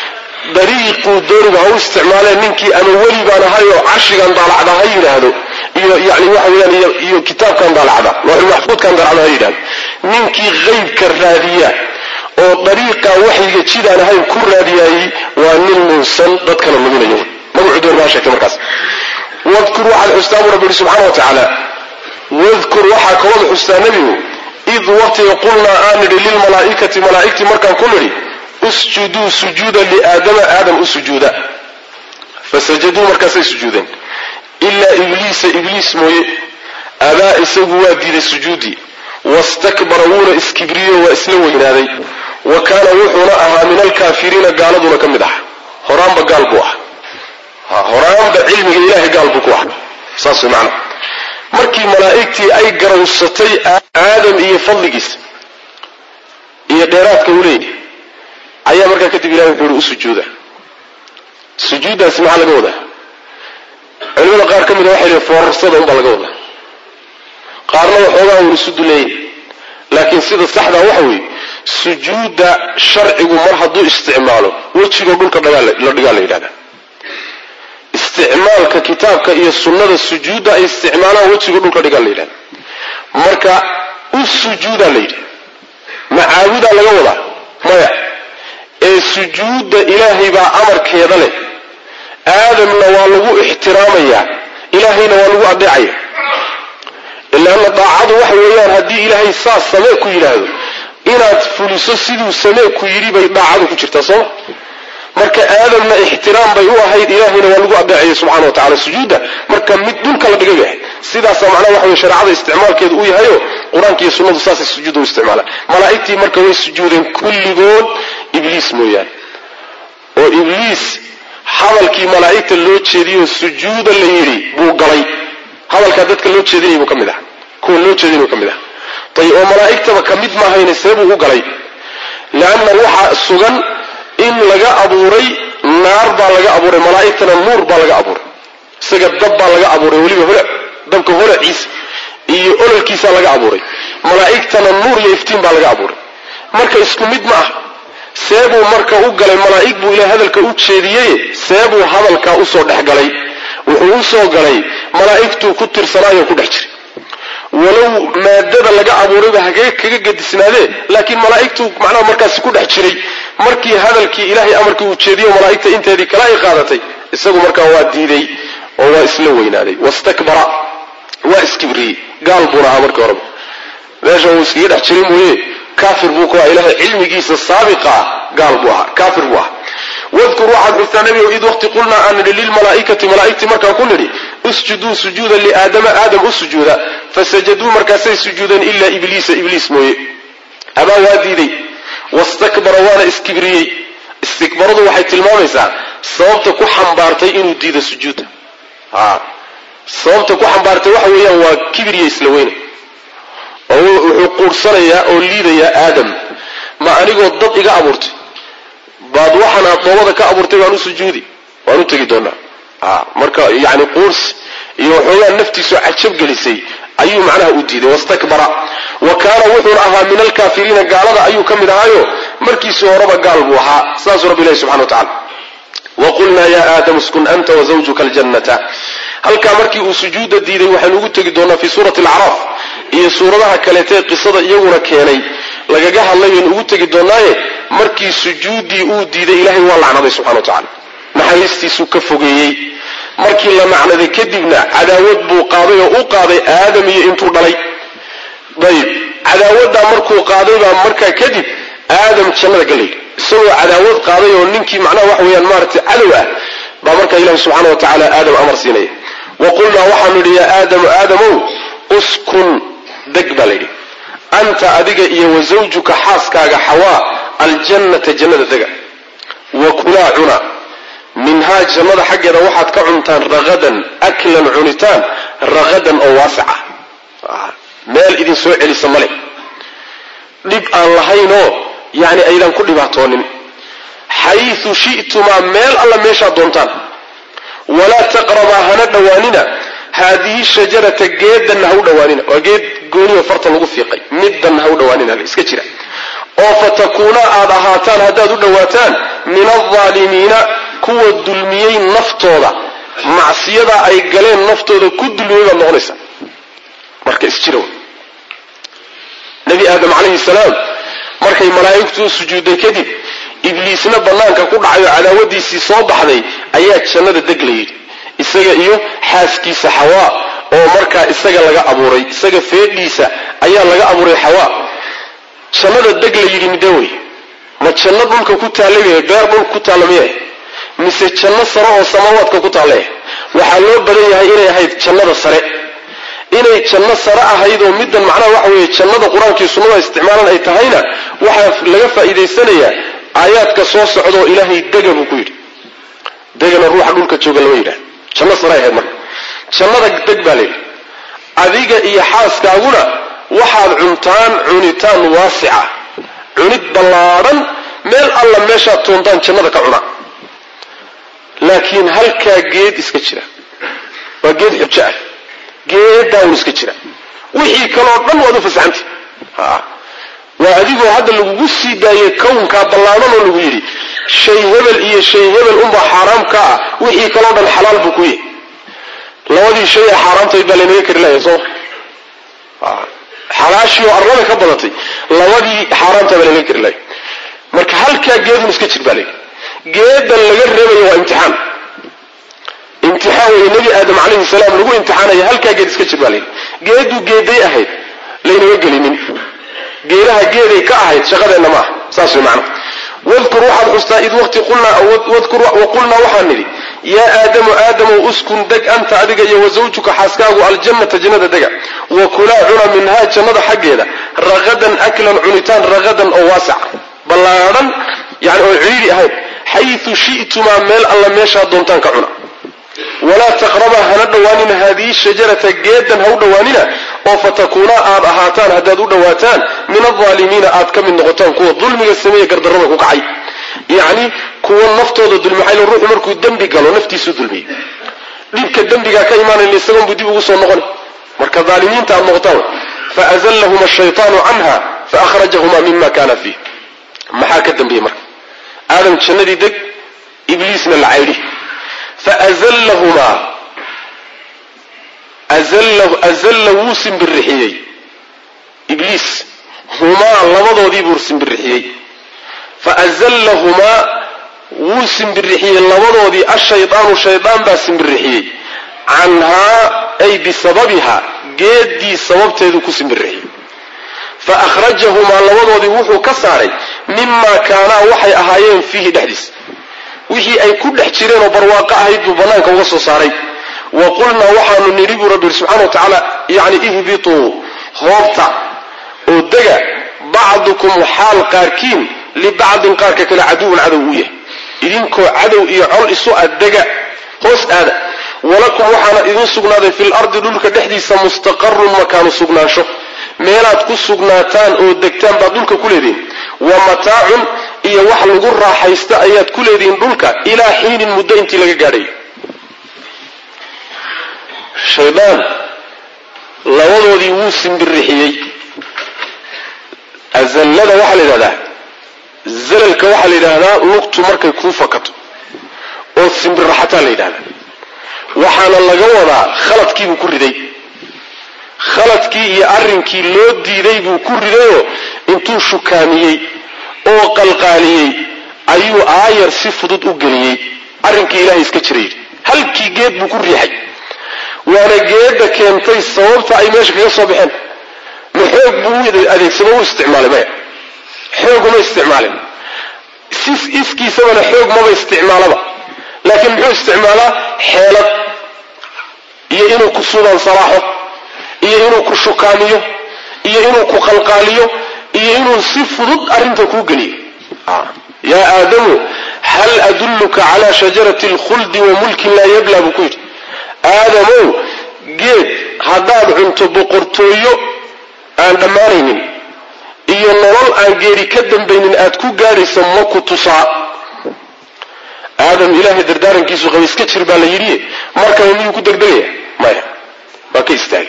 dariiquu dooniga ha u isticmaaleen ninkii ama weli baan ahayoo carshigan daalacda ha yidhaahdo iyo yani waxa weyaan iyo kitaabkan daalacda looxulmaxfuudkan daalacda ha yidhahdo ninkii haybka raadiya oo dariiqa waxyiga jidaan ahayn ku raadiyaayey waa nin nuunsan dadkana luminayo magacu doon baa sheegtay markaas wadkur waxaad xustaa buu rabbi yihi subxana wa tacaala wadkur waxaa kalooda xustaa nebigu id waqtiga qulnaa aan nidhi lilmalaa'ikati malaa'igtii markaan ku nidhi usjuduu sujuuda liaadama aadam u sujuuda fasajaduu markaasay sujuudeen ilaa ibliisa ibliis mooye abaa isagu waa diiday sujuudii wastakbara wuuna iskibriyo waa isla weynaaday wa kaana wuxuuna ahaa min alkaafiriina gaaladuna ka mid aha horaanba gaal buu ah horaanba cilmiga ilaahay gaal buu ku ah saas way macana markii malaa'igtii ay garawsatay aadam iyo fadligiisa iyo dheeraadka uu leeyahay ayaa markaa kadib ilahi wuxuu yihi u sujuuda sujuuddaasi maxaa laga wadaa culimada qaar ka mida waxay leeyiin foorarsada unbaa laga wadaa qaarna waxoogaa uun isu duleeyay laakiin sida saxdaa waxa weeye sujuudda sharcigu mar hadduu isticmaalo wejigoo dhulka la dhigaa la yidhahdaa isticmaalka kitaabka iyo sunnada sujuudda ay isticmaalaan wejiga dhulka dhigaa la yidhahda marka u sujuudaa la yidhi macaabudaa laga wadaa maya ee sujuudda ilaahay baa amarkeeda leh aadamna waa lagu ixtiraamayaa ilaahayna waa lagu adeecaya ilaanna daacadu waxa weeyaan haddii ilaahay saas samee ku yidhaahdo inaad fuliso siduu samee ku yidhi bay daacadu ku jirtaa sooma marka aadamna ixtiraam bay u ahayd ilaahayna waa lagu adeecayay subxana wa tacala sujuudda marka mid dhulka la dhigay bay ahayd sidaasaa macnaha waxa weye shareecada isticmaalkeedu uu yahayo qur-aanka iyo sunnadu saasay sujuudda u isticmaalaan malaa'igtii marka way sujuudeen kulligood ibliis mooyaane oo ibliis hadalkii malaa'igta loo jeediyoo sujuuda la yidhi buu galay hadalkaa dadka loo jeedinay buu ka mid aha kuwa loo jeedinay ka mid aha ayb oo malaa'igtaba ka mid maahayne see buu u galay leanna waxaa sugan in laga abuuray naar baa laga abuuray malaa'igtana nuur baa laga abuuray isaga dab baa laga abuuray weliba hole dabka holaciisa iyo ololkiisaa laga abuuray malaa'igtana nuur iyo iftiin baa laga abuuray marka isku mid ma ah seebuu marka u galay malaa'ig buu ilahay hadalka u jeediyey seebuu hadalkaa usoo dhex galay wuxuu usoo galay malaa'igtuu ku tirsanaayo ku dhex jiray walow maadada laga abuurayba hagee kaga gedisnaadee laakiin malaa'igtu macnaha markaasi ku dhex jiray markii hadalkii ilaahay amarkii uu jeediyo malaa'igta inteedii kale ay qaadatay isagu markaa waa diiday oo waa isla weynaaday wastakbara waa iskibriyey gaal buuna ahaa markii horeba meesha uu iskaga dhex jiray mooye kaafir buu ku ahaa ilaahay cilmigiisa saabiqa ah gaal buu ahaa kaafir buu ahaa wadkur waxaad xustaa nebigow id waqti qulnaa aan nidhi lilmalaa'ikati malaa'igtii markaan ku nidhi usjuduu sujuuda liaadama aadam u sujuuda fasajaduu markaasay sujuudeen ilaa ibliisa ibliis mooye abaa waa diiday wastakbara waana iskibriyey istikbaradu waxay tilmaamaysaa sababta ku xambaartay inuu diido sujuudda a sababta ku xambaartay waxa weeyaan waa kibiriya isla weyne oo wuxuu quursanayaa oo liidayaa aadam ma anigoo dad iga abuurtay baad waxaan aad dhoobada ka abuurtay waan u sujuudi waan u tegi doonaa a marka yani quursi iyo waxoogaa naftiisu cajab gelisay ayuu macnaha u diiday wastakbara wa kaana wuxuuna ahaa min alkaafiriina gaalada ayuu ka mid ahaayo markiisii horeba gaal buu ahaa saasuu rabbi ilahi subxana wa tacala waqulnaa ya aadamu uskun anta wazawjuka aljannata halkaa markii uu sujuudda diiday waxaynu ugu tegi doonaa fii suurati alacraaf iyo suuradaha kaleetee qisada iyaguna keenay lagaga hadlay baynu ugu tegi doonaaye markii sujuuddii uu diiday ilaahay waa lacnaday subxana wa tacala naxariistiisuu ka fogeeyey markii la macnaday kadibna cadaawad buu qaaday oo u qaaday aadam iyo intuu dhalay ayib cadaawaddaa markuu qaaday baa markaa kadib aadam jannada galay isagoo cadaawad qaaday oo ninkii macnaha waxa weeyaan maaragtay cadow ah baa markaa ilahi subxaana wa tacaala aadam amar siinaya wa qulnaa waxaanu idhi yaa aadamu aadamow uskun deg baa layidhi anta adiga iyo wa zawjuka xaaskaaga xawaa aljannata jannada dega wa kulaa cuna minhaa jannada xaggeeda waxaad ka cuntaan raqadan aklan cunitaan raqadan oo waasica meel idin soo celisa male dhib aan lahaynoo yani aydan ku dhibaatoonin xayu shi'tumaa meel alla meeshaad doontaan walaa taqrabaa hana dhowaanina haadihi shajarata geedanna ha u dhowaanina waa geed gooniyo farta lagu fiiqay middanna ha u dhowaanina iska jira oo fatakuunaa aad ahaataan haddaad u dhowaataan min aldaalimiina kuwa dulmiyey naftooda macsiyadaa ay galeen naftooda ku dulmiyey baad noqonaysaa marka isjira nebi aadam calayhi salaam markay malaa'igtu u sujuudday kadib ibliisna bannaanka ku dhacay oo cadaawadiisii soo baxday ayaa jannada deg la yidhi isaga iyo xaaskiisa xawaa oo markaa isaga laga abuuray isaga feedhiisa ayaa laga abuuray xawaa jannada deg la yidhi midee wey ma janno dhulka ku taallay beer dhulka ku taalla miya mise janno sare oo samaawaadka ku taalla waxaa loo badan yahay inay ahayd jannada sare inay janno sare ahayd oo middan macnaha waxa weeye jannada qur-aankii sunnada isticmaalan ay tahayna waxaa laga faa'iidaysanayaa aayaadka soo socdaoo ilaahay dega buu ku yidhi degana ruuxa dhulka jooga lama yidhahda janno sare ahayd marka jannada deg baa layidhi adiga iyo xaaskaaguna waxaad cuntaan cunitaan waasica cunid ballaadhan meel alla meeshaad toontaan jannada ka cuna laakiin halkaa geed iska jira waa geed xujo ah geedaaun iska jira wixii kaloo dhan waad u fasaxantay waa adigoo hadda lagugu sii daayay kownkaa ballaadhan oo lagu yidhi shay hebel iyo shay hebel unbaa xaaraam ka ah wixii kaloo dhan xalaal buu ku yahay labadii shay ee xaaraamtayd baa laynaga kari lahaya sooma xalaashii oo arlada ka badatay labadii xaaraamta baa laynaga kari lahaya marka halkaa geedun iska jir baa layidhi geedan laga reebayo waa imtixaan imtixaan wey nebi aadam calayhi salaam lagu imtixaanaya halkaa geed iska jir baa layidhi geeduu geeday ahayd laynama gelinin geedaha geeday ka ahayd shaqadeenna maaha saas way macna wadkur waxaad xustaa id waqti qulnaa waxaan nidhi yaa aadamu aadamow uskun deg anta adiga iyo wa zawjuka xaaskaagu aljannata jannada dega wa kulaa cuna minhaa jannada xaggeeda raqadan aklan cunitaan raqadan oo waasic ballaadhan yani oon cidhiidhi ahayn xayu shi'tumaa meel alla meeshaad doontaan ka cuna walaa taqrabaa hana dhowaanina haadihi shajarata geedan ha u dhowaanina oo fatakuunaa aad ahaataan haddaad u dhowaataan min aldaalimiina aad ka mid noqotaan kuwa dulmiga sameeye gardarrada ku kacay yacni kuwa naftooda dulmi maxaa yl ruuxu markuu dembi galo naftiisuu dulmiyey dhibka dembigaa ka imaanayna isagoon buu dib ugu soo noqon marka daalimiinta aad noqotaan faazallahuma ashaytaanu canha faakhrajahuma mima kana fiih maxaa ka dambeeyey marka aadam jannadii deg ibliisna la caydhi faazallahumaa azalla wuu simbirixiyey ibliis humaa labadoodii buu simbirixiyey faazallahumaa wuu simbirixiyey labadoodii ashaydaanu shaydaan baa simbirixiyey canhaa ay bisababiha geeddii sababteeduu ku simbirixiyey fa akhrajahumaa labadoodii wuxuu ka saaray mimaa kaanaa waxay ahaayeen fiihi dhexdiis wixii ay ku dhex jireen oo barwaaqo ahayd buu bannaanka uga soo saaray wa qulnaa waxaanu nidhi buu rabbi subxana wa tacaala yacni ihbituu hoobta oo dega bacdukum xaal qaarkiin libacdin qaarka kale caduwun cadow uu yahay idinkoo cadow iyo col isu addega hoos aada walakum waxaana idin sugnaaday fil ardi dhulka dhexdiisa mustaqarun makaanu sugnaansho meelaad ku sugnaataan oo degtaan baad dhulka ku leedihin wa mataacun iyo wax lagu raaxaysta ayaad ku leedihiin dhulka ilaa xiinin muddo intii laga gaadhayo shaydaan labadoodii wuu simbirixiyey azallada waxaa la yidhahdaa zalalka waxaa la yidhaahdaa lugtu markay kuu fakato simbirraxataa la yidhahda waxaana laga wadaa khaladkiibuu ku riday khaladkii iyo arrinkii loo diiday buu ku ridayoo intuu shukaamiyey oo qalqaaliyey ayuu aayar si fudud u geliyey arrinkii ilaahay iska jira yidhi halkii geed buu ku riixay waana geedda keentay sababta ay meesha kaga soo baxeen ma xoog buu u adeegsamo u isticmaalay maya xoog uma isticmaalin sis iskiisabana xoog maba isticmaalaba laakiin muxuu isticmaalaa xeelad iyo inuu ku suuban salaaxo iyo inuu ku shukaamiyo iyo inuu ku qalqaaliyo iyo inuu si fudud arrinta kuu geliyo yaa aadamu hal adulluka calaa shajarati alkhuldi wa mulkin laa yabla buu ku yidhi aadamow geed haddaad cunto boqortooyo aan dhammaanaynin iyo nolol aan geeri ka dambaynin aad ku gaadhaysa ma ku tusaa aadam ilaahay dardaarankiisu qaba iska jir baa la yidhi markaba miyuu ku degdegaya maya waa ka istaagay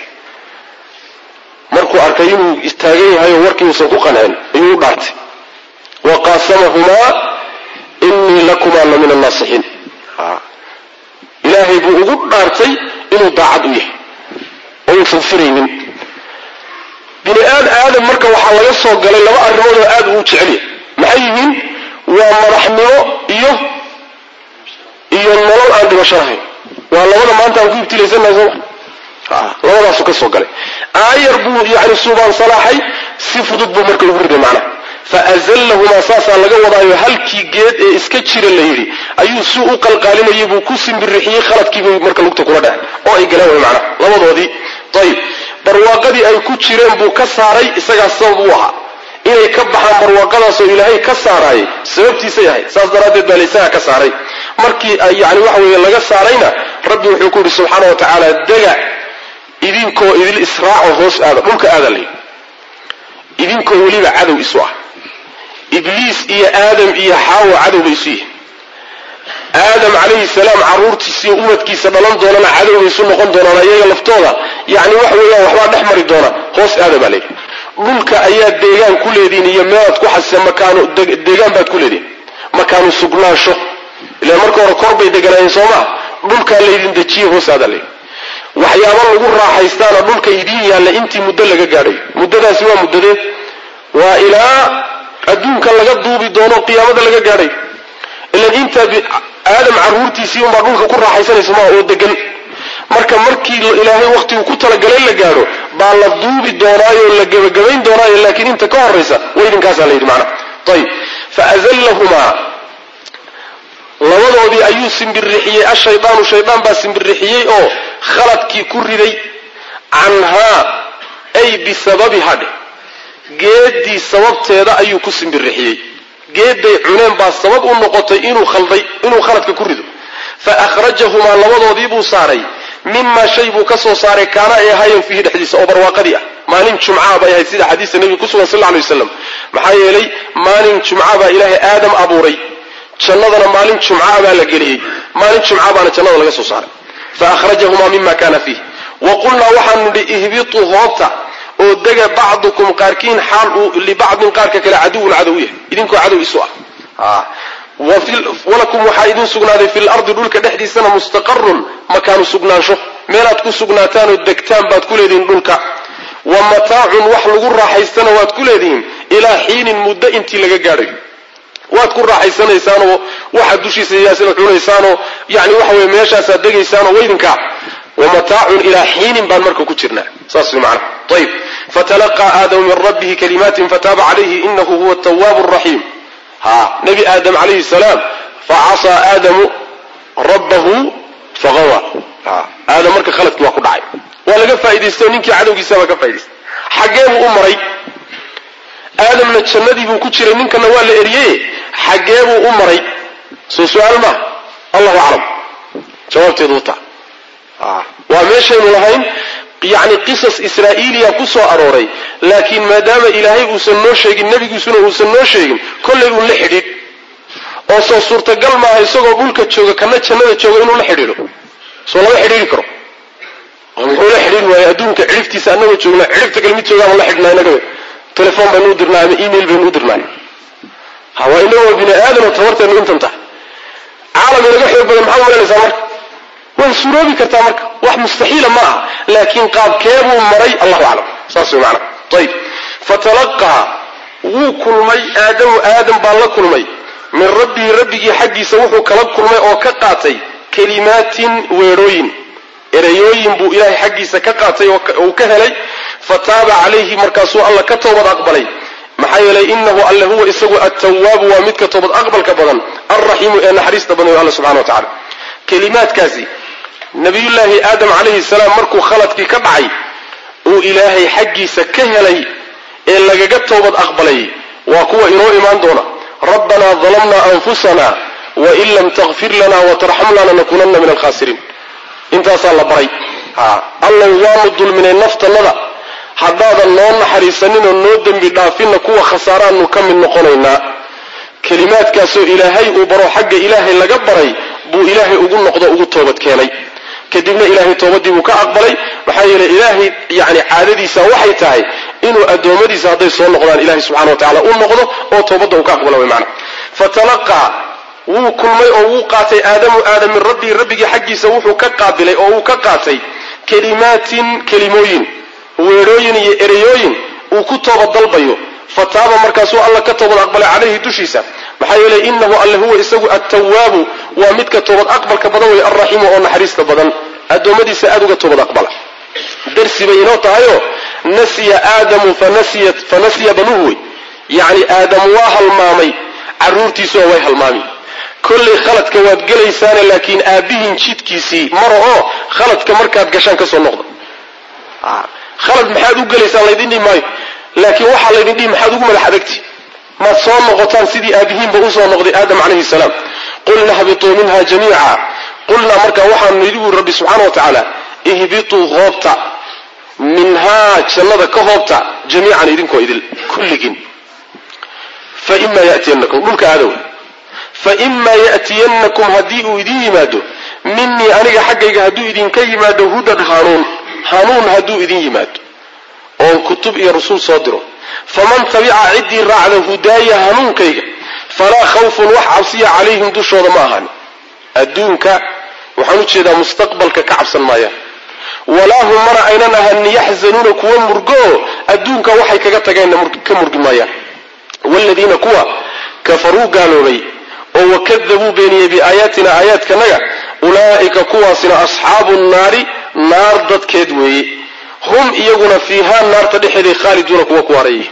markuu arkay inuu istaagan yahayo warkii uusan ku qancin ayuu u dhaartay wa qaasamahumaa inii lakumaa la min annaasixiin ilaahay buu ugu dhaartay inuu daacad u yahay oo uusan firaynin bini aad aadam marka waxaa laga soo galay laba arrimood oo aad uu jecel yahay maxay yihiin waa madaxnimo iyo iyo nolol aan dhibasho lahayn waa labada maanta aan ku ibtilaysanahay sooma labadaasu ka soo galay aayar buu yani suubaan salaaxay si fudud buu marka ugu riday macnaha faazallahumaa saasaa laga wadaayo halkii geed ee iska jira la yidhi ayuu si u qalqaalinayay buu ku simbirixiyey khaladkiibay marka lugta kula dhacay oo ay galeen way macnaha labadoodii ayib barwaaqadii ay ku jireen buu ka saaray isagaa sabab u ahaa inay ka baxaan barwaaqadaasoo ilaahay ka saaraayay sababtiisay ahayd saas daraaddeed baa laysagaa ka saaray markii yani waxa weeye laga saarayna rabbi wuxuu ku yidhi subxaana wa tacaala dega idinkoo idil israaco hoos aada dhulka aada lay idinkoo weliba cadow isu ah ibliis iyo aadam iyo xaawo cadowba isu yihin aadam calayhi salaam carruurtiisiiyo ubadkiisa dhalan doonana cadowbay isu noqon doonaan ayaga laftooda yani waxa weeyaan waxbaa dhex mari doona hoos aada baa layidhi dhulka ayaa deegaan ku leedihin iyo meelaad ku xasisa makaanu deegaan baad ku leedihin makaanu sugnaansho ilaan marka hore kor bay deganaayeen soo maa dhulkaa laydin dejiye hoos aada layidhi waxyaaba lagu raaxaystaana dhulka idiin yaalla intii muddo laga gaadhay muddadaasi waa muddadeed waa ilaa adduunka laga duubi doono qiyaamada laga gaadhay ilan intaa aadam carruurtiisii unbaa dhulka ku raaxaysanaysa maa oo degan marka markii ilaahay wakhtigu ku talagalay la gaadho baa la duubi doonaayo la gebagabayn doonaayo laakiin inta ka horaysa weydinkaasaa la yidhi macnaha ayib faazallahumaa labadoodii ayuu simbirixiyey ashaydaanu shaydaan baa simbirixiyey oo khaladkii ku riday canhaa ay bisababiha dheh geeddii sababteeda ayuu ku simbirixiyey geedday cuneen baa sabab u noqotay inuu khalday inuu khaladka ku rido fa akhrajahumaa labadoodii buu saaray mimaa shay buu ka soo saaray kaana ay ahaayeen fiihi dhexdiisa oo barwaaqadii ah maalin jumcaa bay ahayd sida xadiista nebiga ku sugan sal lla alay wasalam maxaa yeelay maalin jumca baa ilaahay aadam abuuray jannadana maalin jumcaa baa la geliyey maalin jumca baana jannada laga soo saaray fa akhrajahumaa mima kana fiih wa qulnaa waxaanu nidhi ihbituu hoobta oo dega bacdukum qaarkiin xaal uu libacdin qaarka kale caduwun cadow yahay idinkoo cadow isu ah walakum waxaa idin sugnaaday fi lardi dhulka dhexdiisana mustaqarun makaanu sugnaansho meelaad ku sugnaataanoo degtaan baad ku leedihiin dhulka wa mataacun wax lagu raaxaystana waad ku leedihiin ilaa xiinin muddo intii laga gaadhayo waad ku raaxaysanaysaanoo waxaad dushiisa yaasina cunaysaanoo yani waxa weye meeshaasaad degaysaanoo weydinkaa wa mataacun ilaa xiinin baan marka ku jirnaa saas way macnaha ayib fatalaqaa aadamu min rabbihi kalimaatin fataaba calayhi inahu huwa atawaabu araxiim ha nebi aadam calayhi salaam facasaa aadamu rabbahu faqawa aadam marka khaladkii waa ku dhacay waa laga faa'idaystay oo ninkii cadowgiisabaa ka faa'idaystay xaggee buu u maray aadamna jannadii buu ku jiray ninkana waa la eriyey xaggee buu u maray soo su-aal maa allahu aclam jawaabteedu uta waa meeshaynu lahayn yacni qisas israa'iiliya ku soo arooray laakiin maadaama ilaahay uusan noo sheegin nebigiisuna uusan noo sheegin kollay uun la xidhiidh oo soo suurtagal maaha isagoo dhulka jooga kana jannada jooga inuu la xidhiidho soo lama xidhiidhi karo oo muxuu la xidhiidhi waaya adduunka cidhiftiisa annagoo joogna cidhifta kale mid joogaama la xidhnaa inaga telefon baynu u dirnaa ama email baynu u dirnaay hawaa inagoo bini aadamo tabarteenu intan tahay caalam inaga xoog badan maxaa umalanaysaa marka way suroobi kartaa marka wax mustaxiila ma aha laakiin qaabkeebuu maray allahu aclam saas way macana ayib fatalaqaa wuu kulmay aadamu aadam baa la kulmay min rabbihi rabbigii xaggiisa wuxuu kala kulmay oo ka qaatay kalimaatin weedhooyin ereyooyin buu ilaahay xaggiisa ka qaatay oo uu ka helay fataaba calayhi markaasuu alla ka toobad aqbalay maxaa yeelay inahu alle huwa isagu attawaabu waa midka toobad aqbalka badan alraxiimu ee naxariista badan yo alla subxana wa tacala kelimaadkaasi nabiyullaahi aadam calayhi salaam markuu khaladkii ka dhacay uu ilaahay xaggiisa ka helay ee lagaga toobad aqbalay waa kuwa inoo imaan doona rabbanaa dalamna anfusana wain lam takfir lana watarxam lana nakunana min alkhasiriin intaasaa la baray allow waanu dulminay naftannada haddaadan noo naxariisaninoo noo dembi dhaafinna kuwa khasaaraanu ka mid noqonaynaa kelimaadkaasoo ilaahay uu baro xagga ilaahay laga baray buu ilaahay ugu noqdo ugu toobad keenay kadibna ilaahay toobadii buu ka aqbalay maxaa yeeley ilaahay yani caadadiisa waxay tahay inuu addoommadiisa hadday soo noqdaan ilahay subxana wa tacala u noqdo oo toobadda uu ka aqbala way macana fatalaqaa wuu kulmay oo wuu qaatay aadamu aadam min rabbii rabbigii xaggiisa wuxuu ka qaabilay oo uu ka qaatay kelimaatin kelimooyin weedhooyin iyo ereyooyin uu ku toobad dalbayo fataaba markaasuu alla ka toobad aqbalay calayhi dushiisa maxaa yeeley inahu alle huwa isagu attawaabu waa midka toobad aqbalka badan wey alraxiimu oo naxariista badan addoommadiisa aada uga toobad aqbala darsi bay inoo tahayoo nasiya aadamu fanasiya banuhu wey yacni aadam waa halmaamay carruurtiisuo way halmaami kollay khaladka waad gelaysaane laakiin aabbihin jidkiisii mara oo khaladka markaad gashaan ka soo noqda khalad maxaad u gelaysaan laydin dhihi maayo laakiin waxaa laydin dhihi maxaad ugu madax adagti maad soo noqotaan sidii aabihiinba usoo noqday aadam calayhi salaam qulna hbituu minha jamiica qulnaa markaa waxaanu nidhi buuri rabbi subxaana wa tacaala ihbituu hoobta minhaa jannada ka hoobta jamiican idinkoo idil kulligiin faima yatiyanakum dhulka aadow faima ya'tiyannakum haddii uu idin yimaado minii aniga xaggayga hadduu idinka yimaado hudan hanuun hanuun hadduu idin yimaado oon kutub iyo rasuul soo diro faman tabica ciddii raacda hudaaya hanuunkayga falaa khawfun wax cabsiya calayhim dushooda ma ahan adduunka waxaan u jeedaa mustaqbalka ka cabsan maayaan walaa hum mana aynan ahanin yaxzanuuna kuwa murgooo adduunka waxay kaga tageenna ka murgi maayaan waaladiina kuwa kafaruu gaaloobay oo wakadabuu beeniyey biaayaatina aayaadkanaga ulaa'ika kuwaasina asxaabu nnaari naar dadkeed weeye hum iyaguna fiihaa naarta dhexeeday khaaliduuna kuwa ku harayay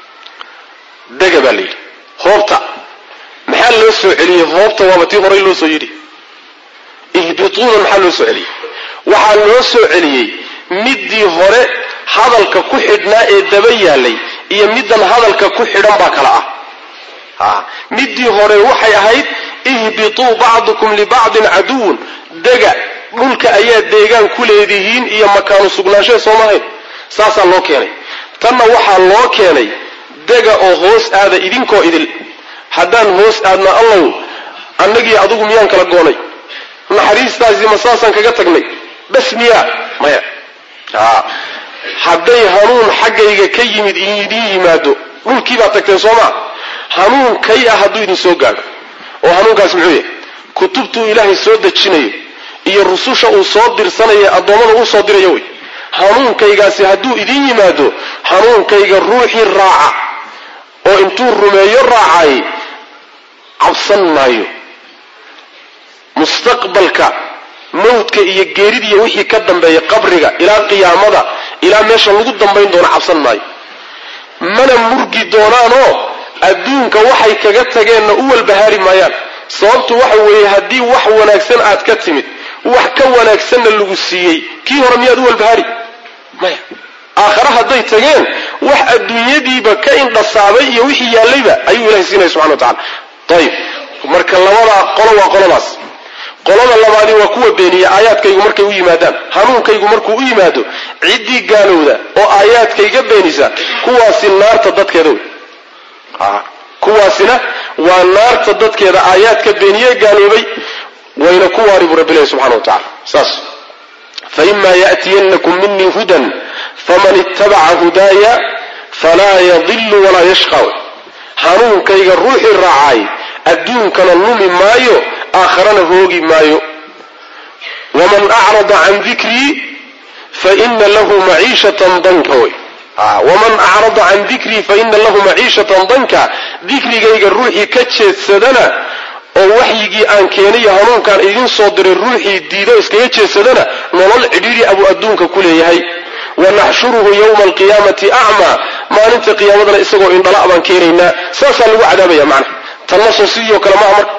dega baa layidhi hoobta maxaa loo soo celiyey hoobta waaba tii horay loo soo yidhi ihbituuna maxaa loo soo celiyey waxaa loo soo celiyey middii hore hadalka ku xidhnaa ee daba yaalay iyo middan hadalka ku xidhan baa kala ah middii hore waxay ahayd ihbituu bacdukum libacdin caduwun dega dhulka ayaa deegaan ku leedihiin iyo makaanu sugnaanshae soomahayn saasaa loo keenay tanna waxaa loo keenay dega oo hoos aada idinkoo idil haddaan hoos aadna allow annagii adigu miyaan kala goonay naxariistaasi ma saasaan kaga tagnay bas miyaa maya hadday hanuun xaggayga ka yimid idin yimaado dhulkii baad tagteen soomaa hanuun kay ah hadduu idin soo gaadho oo hanuunkaasi muxuu yahay kutubtuu ilaahay soo dejinayo iyo rususha uu soo dirsanayo addoommada uu soo dirayo wey hanuunkaygaasi hadduu idin yimaado hanuunkayga ruuxii raaca oo intuu rumeeyo raacay cabsan maayo mustaqbalka mawdka iyo geeridiiyo wixii ka dambeeya qabriga ilaa qiyaamada ilaa meesha lagu dambayn doono cabsan maayo mana murgi doonaanoo adduunka waxay kaga tageenna u walbahaari maayaan sababtu waxa weeye haddii wax wanaagsan aad ka timid wax ka wanaagsanna lagu siiyey kii hore miyaad u walbahaari maya aakhare hadday tageen wax adduunyadiiba ka indhasaabay iyo wixii yaallayba ayuu ilahay siinaya subxana wa tacala ayib marka labadaa qolo waa qoladaas qolada labaadi waa kuwa beeniya aayaadkaygu markay u yimaadaan hanuunkaygu markuu u yimaado ciddii gaalowda oo aayaadkayga beenisa kuwaasi naarta dadkeeda wey kuwaasina waa naarta dadkeeda aayaadka beeniye gaaloobay wayna ku waari buu rabbilahi subxana wa tacala saas faima yaأtiyannakum minii hudan faman ittabaca hudaaya falaa yadilu walaa yashqa hanuunkayga ruuxii raacay adduunkana lumi maayo aakharana hoogi maayo waman acrada can dikrii faina lahu maciishatan danka wey waman acrada can dikrii faina lahu maciishatan danka dikrigayga ruuxii ka jeedsadana oo waxyigii aan keenayo hanuunkaan idiin soo diray ruuxii diido iskaga jeedsadana nolol cidhiidhi abuu adduunka ku leeyahay wanaxshuruhu yowma alqiyaamati acmaa maalinta qiyaamadana isagoo indhala baan keenaynaa saasaa lagu cadaabaya macna tanna soo sidii oo kale maaha marka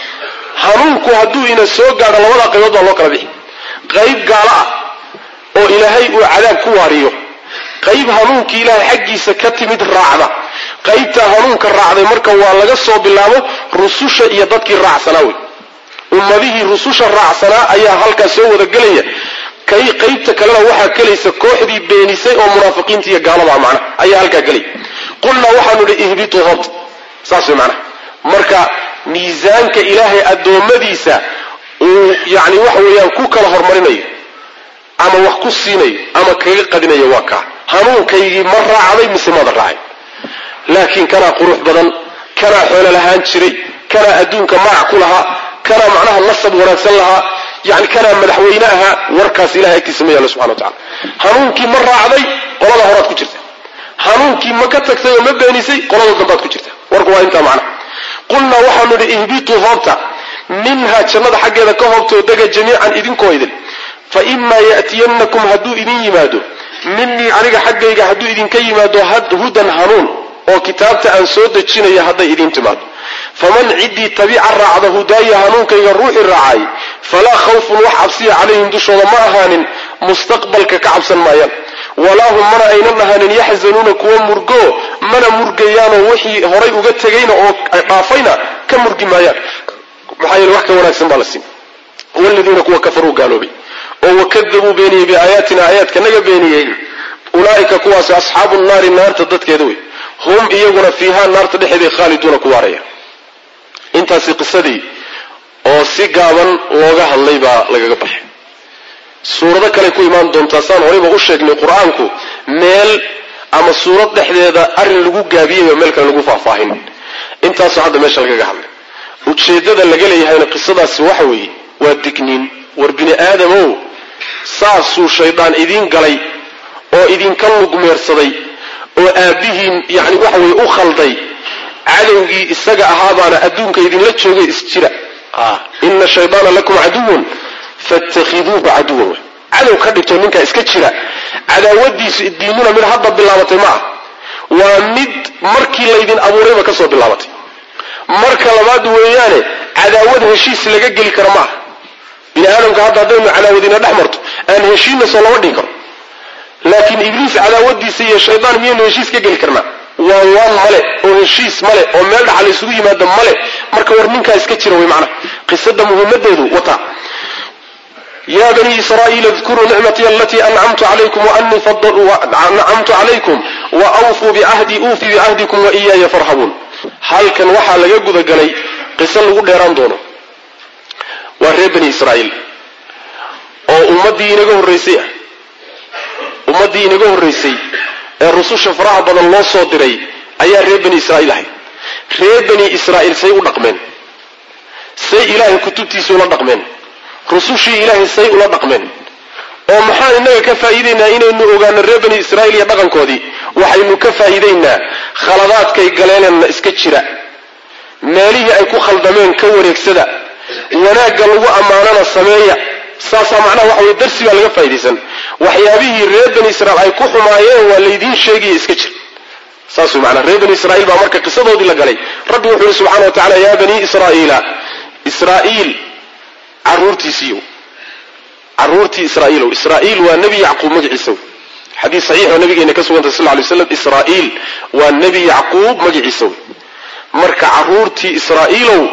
hanuunku hadduu ina soo gaadho labada qaybood baa loo kala bixi qayb gaalo ah oo ilaahay uu cadaab ku waariyo qayb hanuunkii ilaahay xaggiisa ka timid raacda qaybtaa hanuunka raacday marka waa laga soo bilaabo rususha iyo dadkii raacsanaa wey ummadihii rususha raacsanaa ayaa halkaas soo wada gelaya kay qaybta kalena waxaa gelaysa kooxdii beenisay oo munaafiqiinta iyo gaalada macna ayaa halkaa gelaya qulnaa waxaanu idhi ihbituu hort saas way macnaha marka miisaanka ilaahay addoommadiisa uu yani waxa weeyaan ku kala hormarinayo ama wax ku siinayo ama kaga qadinayo waa kaa hanuunkaygii ma raacday mise mada raacay laakiin kanaa qurux badan kanaa xoolo lahaan jiray kanaa adduunka magac ku lahaa kanaa macnaha nasab wanaagsan lahaa yani kanaa madaxweyne ahaa warkaas ilahay agtiisa ma yaalo subxana wa tacala hanuunkii ma raacday qolada horaad ku jirta hanuunkii ma ka tagtay oo ma beenisay qolada dambaad ku jirta warku waa intaa macnaha qulnaa waxaanu idhi ihbituu hoobta minhaa jannada xaggeeda ka hoobtoo dega jamiican idinkoo idin fa imaa ya'tiyannakum hadduu idin yimaado minii aniga xaggayga hadduu idinka yimaado hudan hanuun oo kitaabta aan soo dejinaya hadday idiin timaado faman ciddii tabica raacda hudaaya hanuunkayga ruuxii raacay falaa khawfun wax cabsiya calayhim dushooda ma ahaanin mustaqbalka ka cabsan maayaan walaa hum mana aynan ahaanin yaxzanuuna kuwa murgo mana murgayaanoo wixii horay uga tegayna oo dhaafayna ka murgi maayaan maxaa yeele wax ka wanaagsan baa la siin waladiina kuwa kafaruu gaaloobay oo wakadabuu beeniyey biaayaatina aayaadkanaga beeniyey ulaa'ika kuwaasi asxaabu naari naarta dadkeeda wey hum iyaguna fiihaa naarta dhexeeday khaaliduuna ku waaraya intaasi qisadii oo si gaaban looga hadlay baa lagaga baxay suurado kale ku imaan doontaa saan horayba u sheegnay qur-aanku meel ama suurad dhexdeeda arrin lagu gaabiyey meel kale lagu faahfaahin intaasoo hadda meesha lagaga hadlay ujeeddada laga leeyahayna qisadaasi waxa weeye waa digniin war bini aadamow saasuu shaydaan idiin galay oo idinka lugmeersaday oo aabbihiin yani waxa weye u khalday cadowgii isaga ahaabaana adduunka idinla joogay isjira ina shaydaana lakum caduwun fatakhiduuhu caduwan cadow ka dhigto ninkaa iska jira cadaawadiisu diinuna mid hadda bilaabatay ma ah waa mid markii laydin abuurayba kasoo bilaabatay marka labaad weeyaane cadaawad heshiis laga geli kara ma ah bini aadamka hadda haddaynu cadaawadina dhex marto aan heshiinna soo lama dhigi karo laakiin ibliis cadaawadiisa iyo shaydaan miyaynu heshiis ka geli karnaa waa waan male oo heshiis male oo meel dhaxa laysugu yimaado male marka war ninkaa iska jira way macnaha qisada muhimadeedu wata ya bani israa'iil idkuruu nicmatii alatii ancamtu calaykum waanii ancamtu calaykum wa awfuu bicahdii uufi bicahdikum wa iyaaya farhabuun halkan waxaa laga gudagalay qiso lagu dheeraan doono waa reer bani israa'iil oo ummaddii inaga horraysay ah ummaddii inaga horraysay ee rususha faraha badan loo soo diray ayaa reer bani israa'iil ahay reer bani israa'iil say u dhaqmeen say ilaahay kutubtiisa ula dhaqmeen rusushii ilaahay say ula dhaqmeen oo maxaan innaga ka faa'iidaynaa inaynu ogaano reer bani israa'iil iyo dhaqankoodii waxaynu ka faa'iidaynaa khaladaadkay galeenna iska jira meelihii ay ku khaldameen ka wareegsada wanaagga lagu ammaanana sameeya saasaa macnaha waxa weye darsi baa laga faa'idaysan waxyaabihii reer bani israiil ay ku xumaayeen waa laydiin sheegaya iska jir saas wey maanaa reer bani israiil baa marka qisadoodii la galay rabbi wuxuu yihi subxana wa tacala yaa bani israa'iila israa'iil caruurtiisiiyo caruurtii israa'iilow israa'iil waa nebi yacquub magaciisa wey xadiis saxiixoo nabigeena ka sugantay sal ly slam israa'iil waa nebi yacquub magaciisa wey marka caruurtii israa'iilow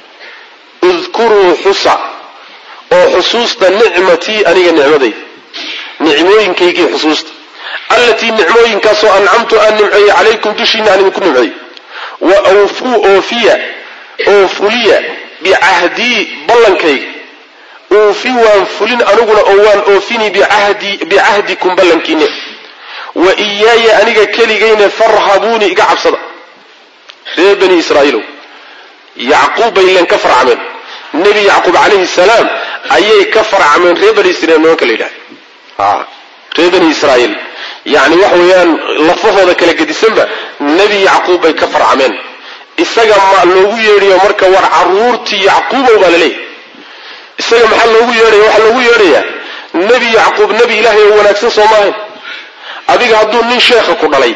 udkuruu xusa oo xusuusta nicmatii aniga nicmadayda nicmooyinkaygii xusuusta allatii nicmooyinkaasoo ancamtu aan nimceeyey calaykum dushiina aan idinku nimceey wa awfuu oofiya oo fuliya bicahdii ballankayga uufi waan fulin aniguna oo waan oofini bicahdikum ballankiine wa iyaaya aniga keligayne farhabuuni iga cabsada reer bani israa'iilow yacquub bay leen ka farcameen nebi yacquub calayhi salaam ayay ka farcameen reer bani israiil nimanka la yidhahda reer bani israa'iil yacni waxa weeyaan lafahooda kala gedisanba nebi yacquub bay ka farcameen isaga ma loogu yeedhayo marka war caruurtii yacquubow baa laleeyahy isaga maxaa loogu yeedhaya waxaa loogu yeedhayaa nebi yacquub nebi ilaahay oo wanaagsan soo maahayn adiga hadduu nin sheekha ku dhalay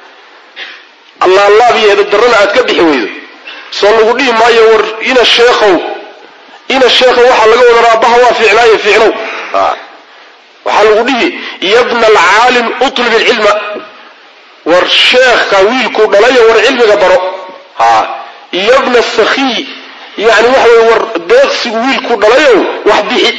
allaalaab iyo edadarrana aad ka bixi weydo soo lagu dhihi maayo war ina sheekhow ina sheekhow waxaa laga wadan aabbaha waa fiicnaayo fiicnow waxaa lagu dhihi yabna alcaalim utlub ilcilma war sheekha wiilkuu dhalayo war cilmiga baro yabna sakhiy yani waxa wey war deeqsigu wiilkuu dhalayow wax bixi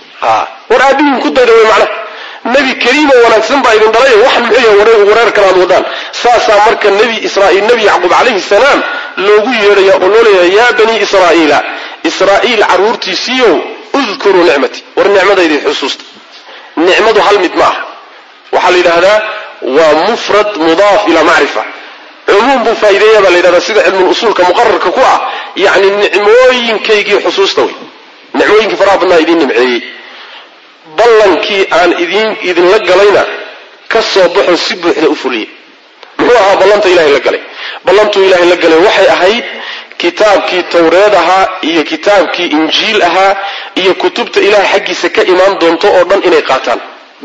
war aabihiin ku dayda wey macnaha nebi kariimo wanaagsan baa idin dhalayo waxan muxuu yahay wareer kale aad wadaan saasaa marka nebi israaiil nebi yacquub calayhi salaam loogu yeedhaya oo loo leeyahay yaa bani israa'iila israa'iil carruurtiisiiyow udkuruu nicmatii war nicmadaydii xusuusta nicmadu hal mid ma aha waxaa la yidhaahdaa waa mufrad mudaaf ilaa macrifa cumuum buu faa'ideeya baa la yidhahdaa sida cilmul usuulka muqararka ku ah yacni nicmooyinkaygii xusuusta wey nicmooyinkii faraha badnaa idiin nimceeyey ballankii aan idin idinla galayna ka soo baxoo si buuxda u fuliya muxuu ahaa ballanta ilahay la galay ballantuu ilaahay la galay waxay ahayd kitaabkii tawreed ahaa iyo kitaabkii injiil ahaa iyo kutubta ilahay xaggiisa ka imaan doonto oo dhan inay qaataan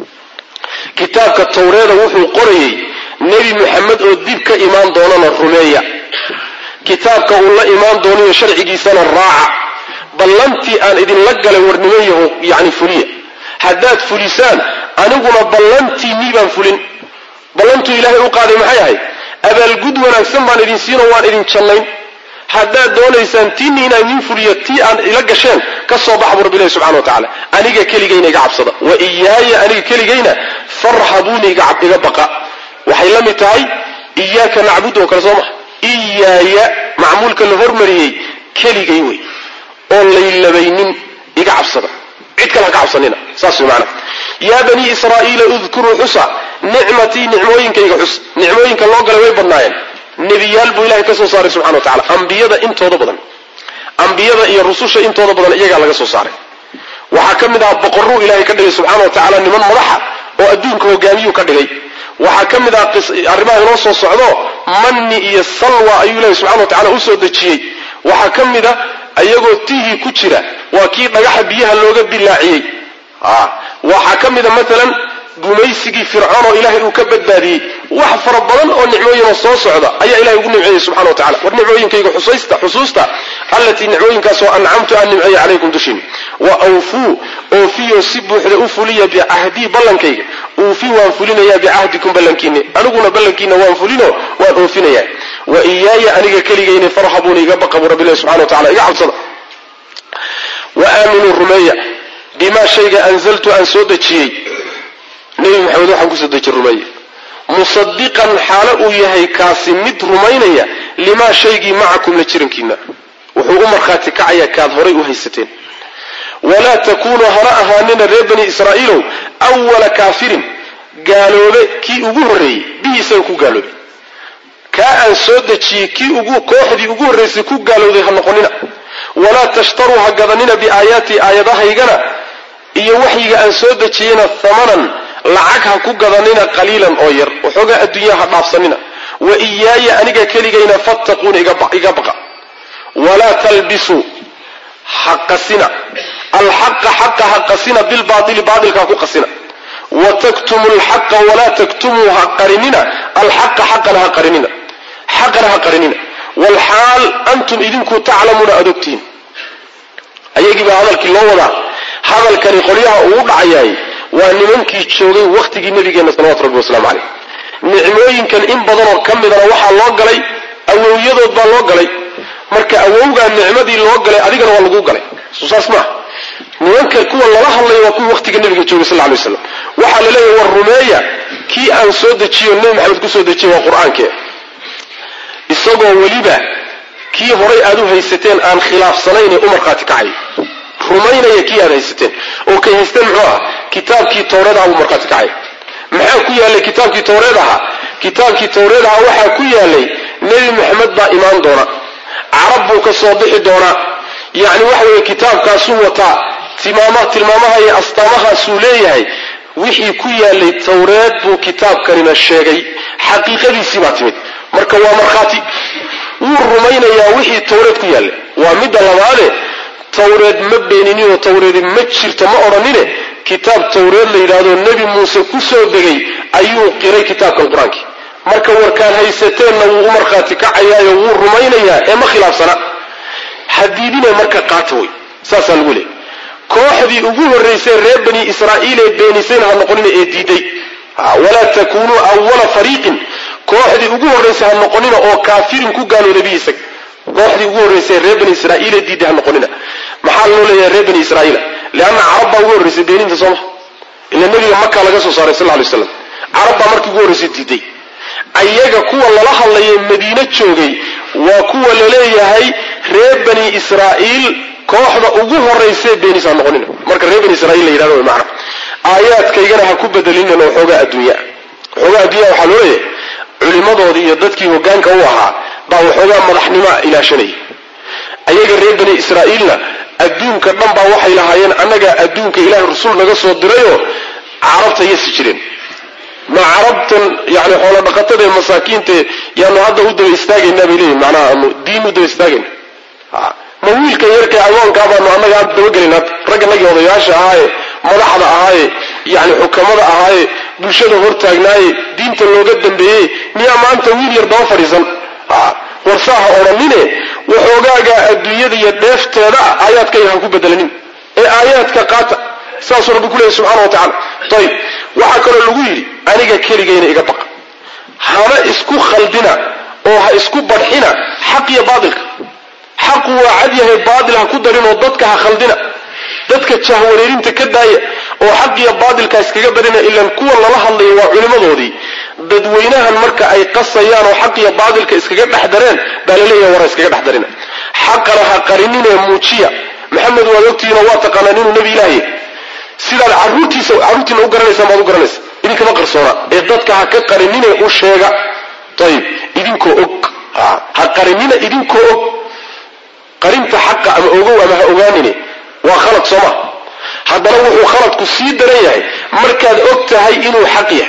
kitaabka tawreeda wuxuu qorayey nebi moxamed oo dib ka imaan doonana rumeeya kitaabka uu la imaan doonayo sharcigiisana raaca ballantii aan idinla galay warnimayaho yani fuliya haddaad fulisaan aniguna ballantiinnii baan fulin ballantuu ilaahay u qaaday maxay ahayd abaalgud wanaagsan baan idin siinoo waan idin jannayn haddaad doonaysaan tiinni inaan idiin fuliyo tii aan ila gasheen ka soo baxa bu rabbilahi subxana wa tacala aniga keligayna iga cabsada wa iyaaya aniga keligayna farhabuuni iga baqa waxay la mid tahay iyaaka nacbud oo kale soo maha iyaaya macmuulka la hormariyey keligay wey oon laylabaynin iga cabsada cid kale ha ka cabsanina saas way maanaa yaa banii israa'iila udkuruu xusa nicmatii nicmooyinkayga xus nicmooyinka loo galay way badnaayeen nebiyaal buu ilahay ka soo saaray subxana wa tacala ambiyada intooda badan ambiyada iyo rususha intooda badan iyagaa laga soo saaray waxaa ka mid aha boqorruu ilahay ka dhigay subxaana wa tacaala niman madaxa oo adduunka hogaamiyuu ka dhigay waxaa ka mid ah arrimaha inoo soo socdo manni iyo salwa ayuu ilahay subxana wa tacala usoo dejiyey waxaa ka mid a iyagoo tihii ku jira waa kii dhagaxa biyaha looga dilaaciyey waxaa ka mid a maalan gumaysigii fircoon oo ilaahay uu ka badbaadiyey wax fara badan oo nicmooyinoo soo socda ayaa ilahay ugu nimceeyey subxana wa tacala war nicmooyinkayga xusaysta xusuusta allatii nicmooyinkaasoo ancamtu aan nimceeya calaykum dushin wa awfuu oofiyo si buuxda u fuliya bicahdii ballankayga uufi waan fulinayaa bicahdikum ballankiinni aniguna ballankiina waan fulino waan oofinayaa wa iyaaya aniga keligayna farhabuuna iga baqa buu rabbilahi subxana wa tacala iga cabsada wa aaminuu rumeeya bimaa shayga anzaltu aan soo dejiyey nebi maxamed waxaan kusoo dejin rumeeye musadiqan xaalo uu yahay kaasi mid rumaynaya limaa shaygii macakum la jirankiina wuxuu u markhaati kacaya kaad horay u haysateen walaa takuunuu hana ahaanina reer bani israa'iilow awala kaafirin gaaloobe kii ugu horreeyey bihi isaga ku gaaloobay kaa aan soo dejiyey kii ugu kooxdii ugu horraysay ku gaalowday ha noqonina walaa tashtaruu ha gadanina biaayaatii aayadahaygana iyo waxyiga aan soo dejiyeyna hamanan lacag ha ku gadanina qaliilan oo yar waxoogaa adduunyaha ha dhaafsanina wa iyaaya aniga keligayna fattaquuna iga baqa walaa talbisuu ha qasina alxaqa xaqa ha qasina bilbaaili baailka ha ku qasina wa taktumu lxaqa walaa taktumuu ha qarinina alxaqa xaqana ha qarinina xaqana ha qarinina walxaal antum idinku taclamuuna aad ogtihiin ayagii baa hadalkii loo wadaa hadalkani qolyaha uu dhacayaay waa nimankii joogay wakhtigii nabigeenna salawatu rabbi wasalaamu caleyh nicmooyinkan in badanoo ka midana waxaa loo galay awowyadood baa loo galay marka awowgaa nicmadii loo galay adigana waa lagu galay soo saas maaha nimanka kuwa lala hadlaya waa kuwii wakhtiga nabiga joogay sal lay waslam waxaa la leeyahy war rumeeya kii aan soo dejiyo nebi maxamed kusoo dejiyey waa qur-aankee isagoo weliba kii horay aad u haysateen aan khilaafsanaynee u markhaati kacay rumaynaya kii aad haysateen oo kay haysteen muxuu ahaa kitaabkii tawreed aha buu markhaati kacay maxaa ku yaallay kitaabkii tawreed ahaa kitaabkii tawreed ahaa waxaa ku yaallay nebi maxamed baa imaan doona carab buu ka soo bixi doonaa yacni waxa weeye kitaabkaasuu wataa timaama tilmaamaha iyo astaamahaasuu leeyahay wixii ku yaalay tawreed buu kitaabkanina sheegay xaqiiqadiisii baa timid marka waa markhaati wuu rumaynayaa wixii tawreed ku yaallay waa midda labaade tawreed ma beeninin oo tawreedi ma jirto ma odhanine kitaab tawreed la yidhaahdo nebi muuse ku soo degay ayuu qiray kitaabkan qur-aankii marka warkaan haysateenna wuu u markhaati kacayaayo wuu rumaynayaa ee ma khilaafsana hadiidine marka qaata wey saasaa lagu leeyay kooxdii ugu horraysay reer bani israa'iil ee beenisayna ha noqonina ee diiday walaa takunuu awala fariiqin kooxdii ugu horraysay ha noqonina oo kaafirin ku gaalooday bi isaga kooxdii ugu horraysay reer bani israa'iil ee diiday ha noqonina maxaa loo leeyahay reer bani israa'iila leanna carab baa ugu horraysay beeninta sooma ila nebiga maka laga soo saaray sal ly slam carab baa markii ugu horraysay diiday ayaga kuwa lala hadlayay madiine joogay waa kuwa laleeyahay reer bani israa'iil kooxda ugu horaysee beenis ha noqonina marka reer bani israiil la yidhahdo way macna aayaadkaygana ha ku bedelinin oo xoogaa adduunya waxoogaa adduunya waxaa loo leeyahay culimmadoodii iyo dadkii hoggaanka u ahaa baa waxoogaa madaxnimoa ilaashanayay ayaga reer bani israa'iilna adduunka dhan baa waxay lahaayeen annagaa adduunka ilaahay rasuul naga soo dirayoo carabta yasi jireen ma carabtan yani xoolo dhaqatada ee masaakiinta yaanu hadda u daba istaagaynaa bay leeyihin macnaha anu diin u daba istaagayna ma wiilkan yarka agoonkaa baanu annaga hadda dabagelin hadda ragganagii odayaasha ahaaye madaxda ahaaye yani xukamada ahaaye bulshada hortaagnaaye diinta looga dambeeyey miyaa maanta wiil yar daba fadhiisan warsaaha odhanine waxoogaagaa adduunyada iyo dheefteeda aayaadkayga ha ku bedelanin ee aayaadka qaata saasuu rabbi ku leeyahy subxana wa tacala ayib waxaa kaloo lagu yidhi aniga keligayna iga baqa hana isku khaldina oo ha isku badxina xaq iyo baatilka xaqu waa cad yahay baatil ha ku darinoo dadka ha khaldina dadka jahwareerinta ka daaya oo xaq iyo baatilka iskaga darina ilaan kuwa lala hadlayo waa culimmadoodii dadweynahan marka ay qasayaan oo xaq iyo baatilka iskaga dhex dareen baa laleeyahay wara iskaga dhex darina xaqana ha qarininee muujiya maxamed waad ogtihiinoo waa taqaanaan inuu nebi ilaahay sidaad caruurtiisa carruurtiina u garanaysaan baad u garanaysa idinkama qarsoona ee dadka ha ka qarinine u sheega ayib idinkoo og ha qarinina idinkoo og qarinta xaqa ama ogow ama ha ogaanine waa khalad sooma haddana wuxuu khaladku sii daran yahay markaad og tahay inuu xaq yahay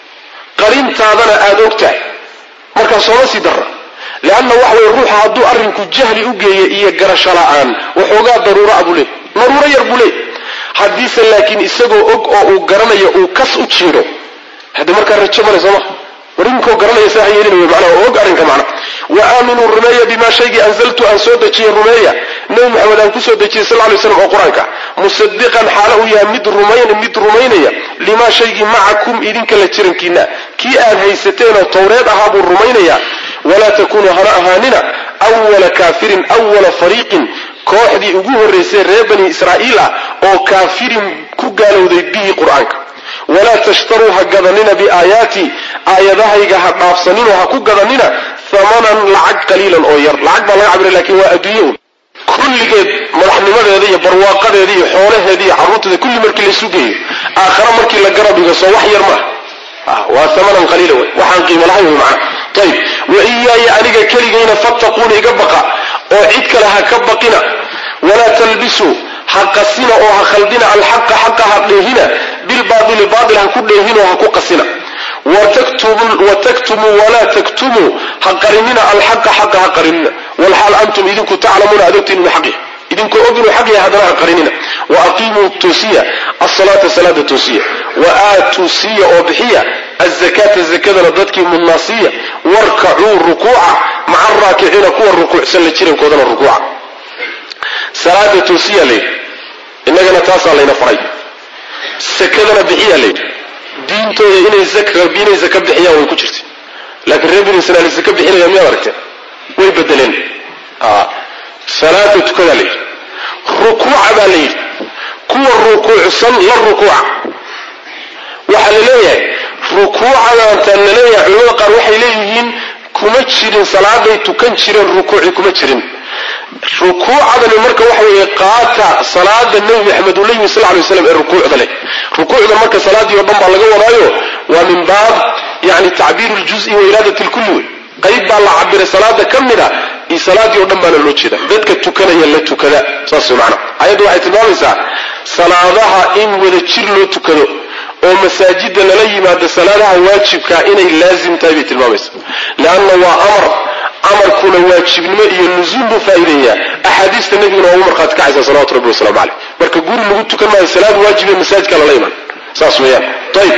qarintaadana aada og tahay markaa sooma sii darra leanna waxa weye ruuxa hadduu arrinku jahli u geeya iyo garasho la'aan waxoogaa daruuraa buu leey daruuro yar buu leey haddiise laakiin isagoo og oo uu garanayo uu kas u jiidho haddi markaa rajo male sooma war idinkoo garanaya saa ha yeelinayo macnaha oo og arrinka macna wa aaminuu rumeeya bimaa shaygii anzaltu aan soo dejiyey rumeeya nebi maxamed aan kusoo dejiyey sal lay slam oo qur-aanka musadiqan xaalo uu yahay mid rumayn mid rumaynaya limaa shaygii macakum idinka la jirankiina kii aad haysateenoo towreed ahaa buu rumaynayaa walaa takunuu hana ahaanina wala kaafirin wala fariiqin kooxdii ugu horraysay reer bani israa'iil ah oo kaafirin ku gaalowday bihi qur-aanka walaa tashtaruu ha gadanina biaayaatii aayadahayga ha dhaafsaninoo ha ku gadanina hamanan lacag qaliilan oo yar lacag baa laga cabira lakin waa adduunye un kulligeed madaxnimadeeda iyo barwaaqadeeda iyo xoolaheeda iyo carruurteeda kulli markii laysu geeyo aakhare markii la garab dhigo soo wax yar maaha waa hamanan qaliila wey waxaan qiimo lahayn wey macana ayib wa iyaaya aniga keligayna fattaquuna iga baqa oo cid kale ha ka baqina walaa talbisuu ha qasina oo ha khaldina alxaqa xaqa ha dheehina bilbaaili baail ha ku dheehinoo ha ku qasina wataktumuu walaa taktumuu ha qarinina alxaqa xaqa ha qarinina walxaal antum idinku taclamuuna aad ogtiin inuu xaq yahay idinkoo og inuu xaq yahay haddana ha qarinina wa aqiimuu toosiya asalaata salaada toosiya wa aatuu siiya oo bixiya azakaata zakadana dadkii mudnaasiya warkacuu rukuuca maca araakiciina kuwa rukuucsan la jirankoodana rukuuca salaada toosiyaa layidhi innagana taasaa layna faray sakadana bixiyaa layidhi diintooda inay inay zaka bixiyaan way ku jirtay laakiin reer binu israiil zaka bixinaya miyaad aragteen way bedeleen salaada tukadaa layidhi rukuuca baa layidhi kuwa rukuucsan la rukuuca waxaa la leeyahay rukuucadaantaan la leeyahay culamada qaar waxay leeyihiin kuma jirin salaaday tukan jireen rukuuci kuma jirin rukuucadani marka waxa weeye qaata salaada nebi maxamed uu la yimi sal lay slam ee rukuucda leh rukuucda marka salaadii o dhan baa laga wadaayo waa min baab yani tacbiir ljuzi wa iraadat lkulli wey qayb baa la cabiray salaada ka mid a salaadii o dhan baana loo jeeda dadka tukanaya la tukada saas macana ayaddu waxay tilmaamaysaa salaadaha in wada jir loo tukado oo masaajida lala yimaado salaadaha waajibkaa inay laazim tahay bay tilmaamaysa leanna waa amar amarkuna waajibnimo iyo nusuul buu faa'iideeyaa axaadiista nebiguna waa ugu markhaati kacaysa salawatu rabbi waslamu caleyh marka guri lagu tukan maayo salaad waajibe masaajidka lala iman saas weeyaan ayib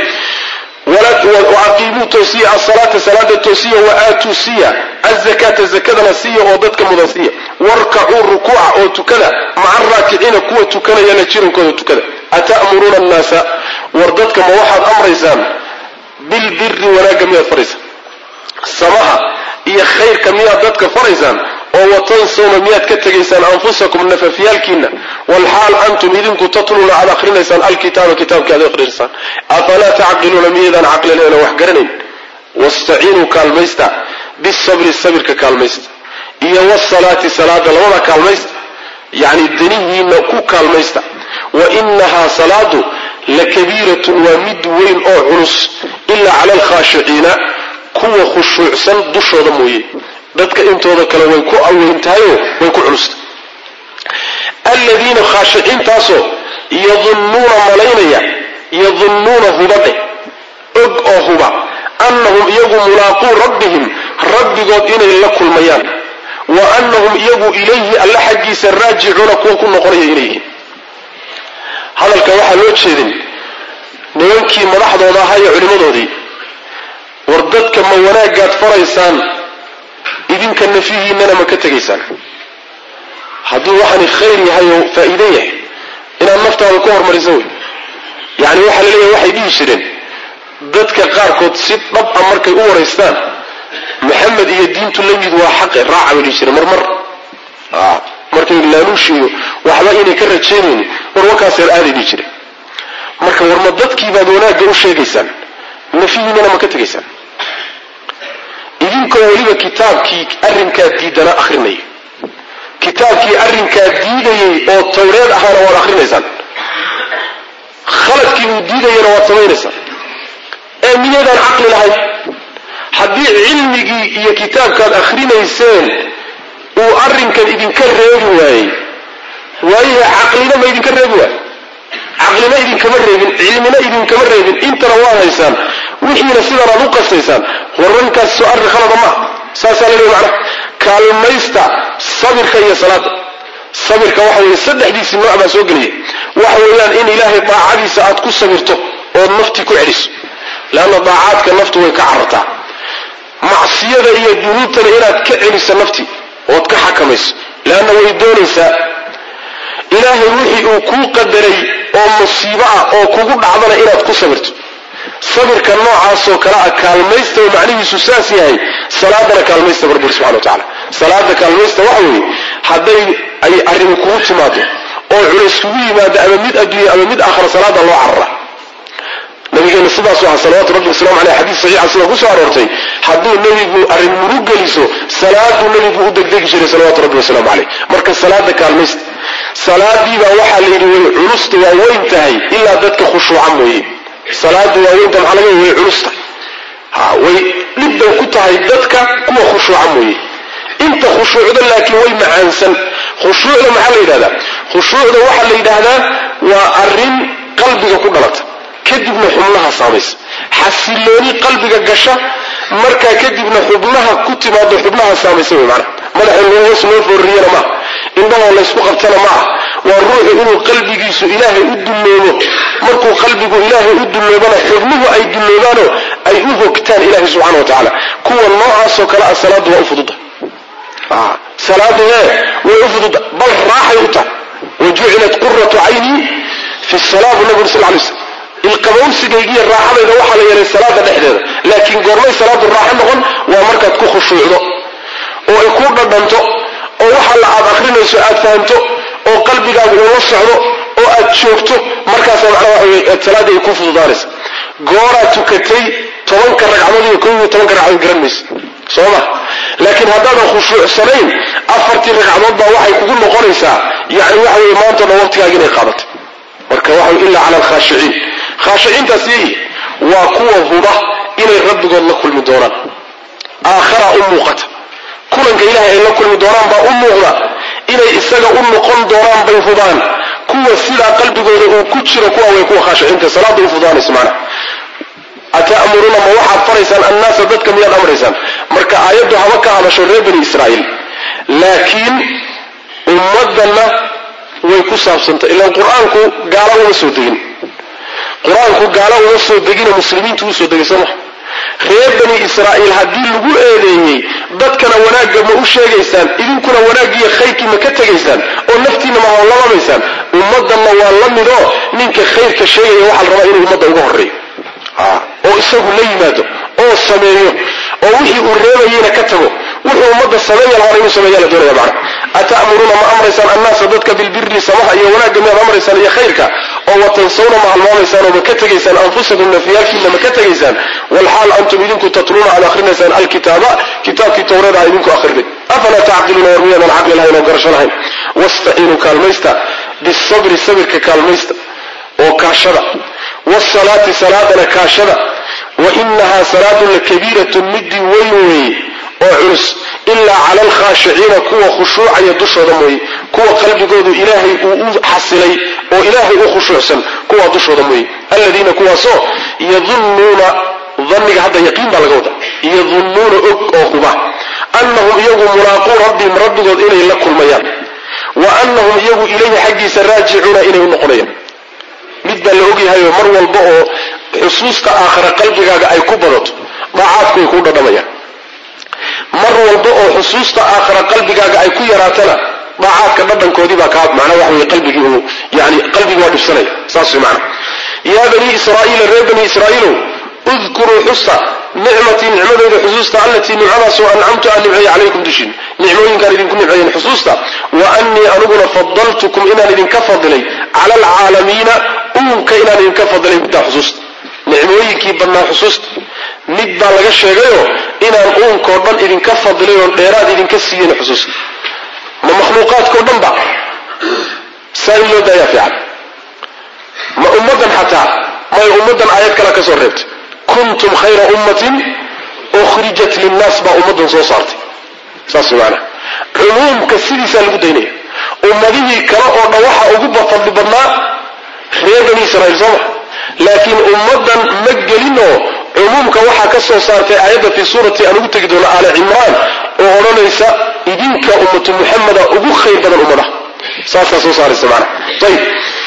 waaqiimuu toosiya asalaata salaada toosiya waaatuu siya azakata zakadana siya oo dadka mudan siya warkacuu rukuuca oo tukada maca raakiciina kuwa tukanayana jirankooda tukada ata'muruuna annaasa war dadka ma waxaad amraysaan bilbiri wanaagga miyaad faraysaan samaha iyo khayrka miyaad dadka faraysaan oo watansawna miyaad ka tegaysaan anfusakum nafafyaalkiina walxaal antum idinku tatluuna aad akrinaysaan alkitaaba kitaabki aad akrinaysaan afalaa tacqiluuna miyaydaan caqlileena wax garanayn wastaciinuu kaalmaysta bisabri sabirka kaalmaysta iyo wasalaati salaada labada kaalmaysta yacni danihiina ku kaalmaysta wa inahaa salaadu lakabiiratun waa mid weyn oo culus ilaa cala alkhaashiciina kuwa khushuucsan dushooda mooye dadka intooda kale way ku aweyn tahayoo way ku culusta aladiina khaashiciintaasoo yadunnuuna malaynaya yadunnuuna hubadhe og oo huba annahum iyagu mulaaquu rabbihim rabbigood inay la kulmayaan wa annahum iyagu ilayhi alla xaggiisa raajicuuna kuwa ku noqonaya inay yihiin hadalka waxaa loo jeedin nimankii madaxdooda ahaa iyo culimmadoodii war dadka ma wanaagaad faraysaan idinka nafihiinana ma ka tegaysaan hadduu waxaani khayr yahay oo faa'iide yahay inaad naftaada ku hormarisa wey yacni waxaa la leeyahay waxay dhihi jireen dadka qaarkood si dhab a markay u waraystaan maxamed iyo diintu la mid waa xaqe raaca bay dhihi jireen marmar markay laaluush iyo waxba inay ka rajaynaynin war warkaaseer aaday dhihi jireen marka warma dadkii baad wanaagga u sheegaysaan nafihiinana ma ka tegaysaan idinkoo weliba kitaabkii arrinkaa diidana akhrinaya kitaabkii arrinkaa diidayay oo tawreed ahaana waad akrinaysaan khaladkii uu diidayana waad samaynaysaan ee miyaydaan caqli lahayn haddii cilmigii iyo kitaabkaad akhrinayseen uu arrinkan idinka reebi waayey waayahe caqlina ma idinka reebi waayo caqlina idinkama reebin cilmina idinkama reebin intana waad haysaan wixiina sidan aad u qastaysaan warrankaas soo arrin khalada maaha saasaa la leeya macnaha kaalmaysta sabirka iyo salaada sabirka waxa weeye saddexdiisii nooc baa soo gelaya waxa weeyaan in ilaahay daacadiisa aad ku sabirto ood naftii ku celiso leanna daacaadka naftu way ka carartaa macsiyada iyo dunuubtana inaad ka celiso naftii ood ka xakamayso leanna way doonaysaa ilaahay wixii uu kuu qadaray oo musiibo ah oo kugu dhacdana inaad ku sabirto sabirka noocaasoo kale a kaalmaysta oo macnihiisu saas yahay salaadana kaalmaysta barbur subxana wa tacala salaada kaalmaysta waxa weeye hadday ay arrimi kugu timaado oo culays kugu yimaado ama mid adduunya ama mid aakhira salaada loo carara nabigeena sidaasu aha salawatu rabbi waslamu aleyh xadiis saxiixa sida kusoo aroortay hadduu nebigu arrin murug geliso salaaduu nebigu u degdegi jiray salawatu rabbi wasalaamu caleyh marka salaada kaalmaysta salaadiibaa waxaa la yidhi way culusta waa weyn tahay ilaa dadka khushuuca mooye salaada waaweynta maxaa laga way culusta ha way dhibban ku tahay dadka kuwa khushuuca mooye inta khushuucda laakiin way macaansan khushuucda maxaa la yidhahdaa khushuucda waxaa la yidhaahdaa waa arrin qalbiga ku dhalata kadibna xubnaha saamaysa xasilooni qalbiga gasha markaa kadibna xubnaha ku timaado xubnaha saamaysa wey maanaa madaxa loo hoos loo foorriyana maaha indhahoo laysku qabtana ma ah waa ruuxu inuu qalbigiisu ilaahay u dulloobo markuu qalbigu ilaahay u dulloobana xubnuhu ay dulloobaanoo ay u hogtaan ilahay subxana wa tacaala kuwa noocaasoo kale ah salaadu waa u fududa salaadu hee way u fududa bal raaxay u tahay wa jucilat quratu caynii fi salaa bu nabigu sal lay slam ilqabowsigaygiiyo raaxadayda waxaa la yeelay salaada dhexdeeda laakiin goormay salaadu raaxo noqon waa markaad ku khushuucdo oo ay ku dhadhanto oo waxa la aad akrinayso aad fahamto oo qalbigaagu uu la socdo oo aad joogto markaasa macnaa waxa weye salaadii ay ku fududaanaysa gooraad tukatay tobanka ragcadood iyo kow iyo tobanka ragcadood garan maysa soo ma laakiin haddaadan khushuucsanayn afartii ragcadood baa waxay kugu noqonaysaa yani waxa weye maanta dhan waqtigaaga inay qaadatay marka waxa illa cala alkhaashiciin khaashiciintaas yayi waa kuwa huba inay rabbigood la kulmi doonaan aakhara u muuqata kulanka ilahay ay la kulmi doonaan baa u muuqda inay isaga u noqon doonaan bay hubaan kuwa sidaa qalbigooda uu ku jiro kuwa way kuwa khaashiciinta salaada u fudaanayso macna ata'muruuna ma waxaad faraysaan annaasa dadka miyaad amraysaan marka aayaddu haba ka hadasho reer bani israa'iil laakiin ummaddanna way ku saabsantay ilaan qur-aanku gaala uma soo degin qur-aanku gaala uma soo degina muslimiintu usoo degay soo maha reer bani israa'iil haddii lagu eedeeyey dadkana wanaagga ma u sheegaysaan idinkuna wanaaggiiyo khayrkii ma ka tegaysaan oo naftiinna ma hawlamaysaan ummaddanna waa la midoo ninka khayrka sheegaya waxaa la rabaa inuu ummadda uga horreeyo oo isagu la yimaado oo sameeyo oo wixii uu reebayeyna ka tago wuxuu ummadda sameeya la hora inuu sameeya la doonaya macna ata'muruuna ma amraysaan annaasa dadka bilbiri samaha iyo wanaagga miyaad amraysaan iyo khayrka oo watansawna ma halmaamaysaan oo ma ka tegaysaan anfusakum nafyaalkiina ma ka tegaysaan walxaal antum idinku tatluuna aad akrinaysaan alkitaaba kitaabkii towreed ah idinku akhrinay afalaa tacqiluuna war miyaadan caqli lahayn oo garasho lahayn wastaciinuu kaalmaysta bisabri sabirka kaalmaysta oo kaashada wsalaati salaadana kaashada wa inahaa salaadu lakabiiratun midii weyn weeye oo culus ilaa cala alkhaashiciina kuwa khushuucaya dushooda mooye kuwa qalbigoodu ilaahay uu u xasilay oo ilaahay u khushuucsan kuwa dushooda mooye aladiina kuwaasoo yadunnuuna dhanniga hadda yaqiin baa laga wada yadunnuuna og oo huba annahum iyagu mulaaquu rabbihim rabbigood inay la kulmayaan wa annahum iyagu ilayhi xaggiisa raajicuuna inay u noqonayaan mid baa la ogyahayo mar walba oo xusuusta aakhira qalbigaaga ay ku badato daacaadku way ku dhadhamayaan mar walba oo xusuusta aakhira qalbigaaga ay ku yaraatana daacaadka dhadhankoodii baa kaa macnaa waxa weye qalbigii uu yani qalbigii waa dhibsanaya saas way macna yaa bani israa'iila reer bani israa'iilow udkuruu xusa nicmatii nicmadeyda xusuusta allatii nicmadaasoo ancamtu aan nimceeye calaykum dushin nicmooyinkaan idinku nimceeyen xusuusta wa annii aniguna fadaltukum inaan idinka fadilay cala alcaalamiina uunka inaan idinka fadilay middaa xusuusta nicmooyinkii badnaa xusuusta mid baa laga sheegayoo inaan uunkao dhan idinka fadilay oon dheeraad idinka siiyeen xusuusta ma makhluuqaadkao dhan ba saa in loo daayaa fiican ma ummaddan xataa may ummaddan aayad kale ka soo reebtay kuntum khayra ummatin ukhrijat linnaas baa ummaddan soo saartay saas maana cumuumka sidiisaa lagu daynaya ummadihii kale oo dhan waxa ugu fadli badnaa reer bani israiil soo ma laakiin ummaddan ma gelin oo cumuumka waxaa ka soo saartay aayadda fii suurati aan ugu tegi doono aali cimraan oo odhanaysa idinka ummatu muxameda ugu khayr badan ummadaha saasaa soo saaraysa maana ayib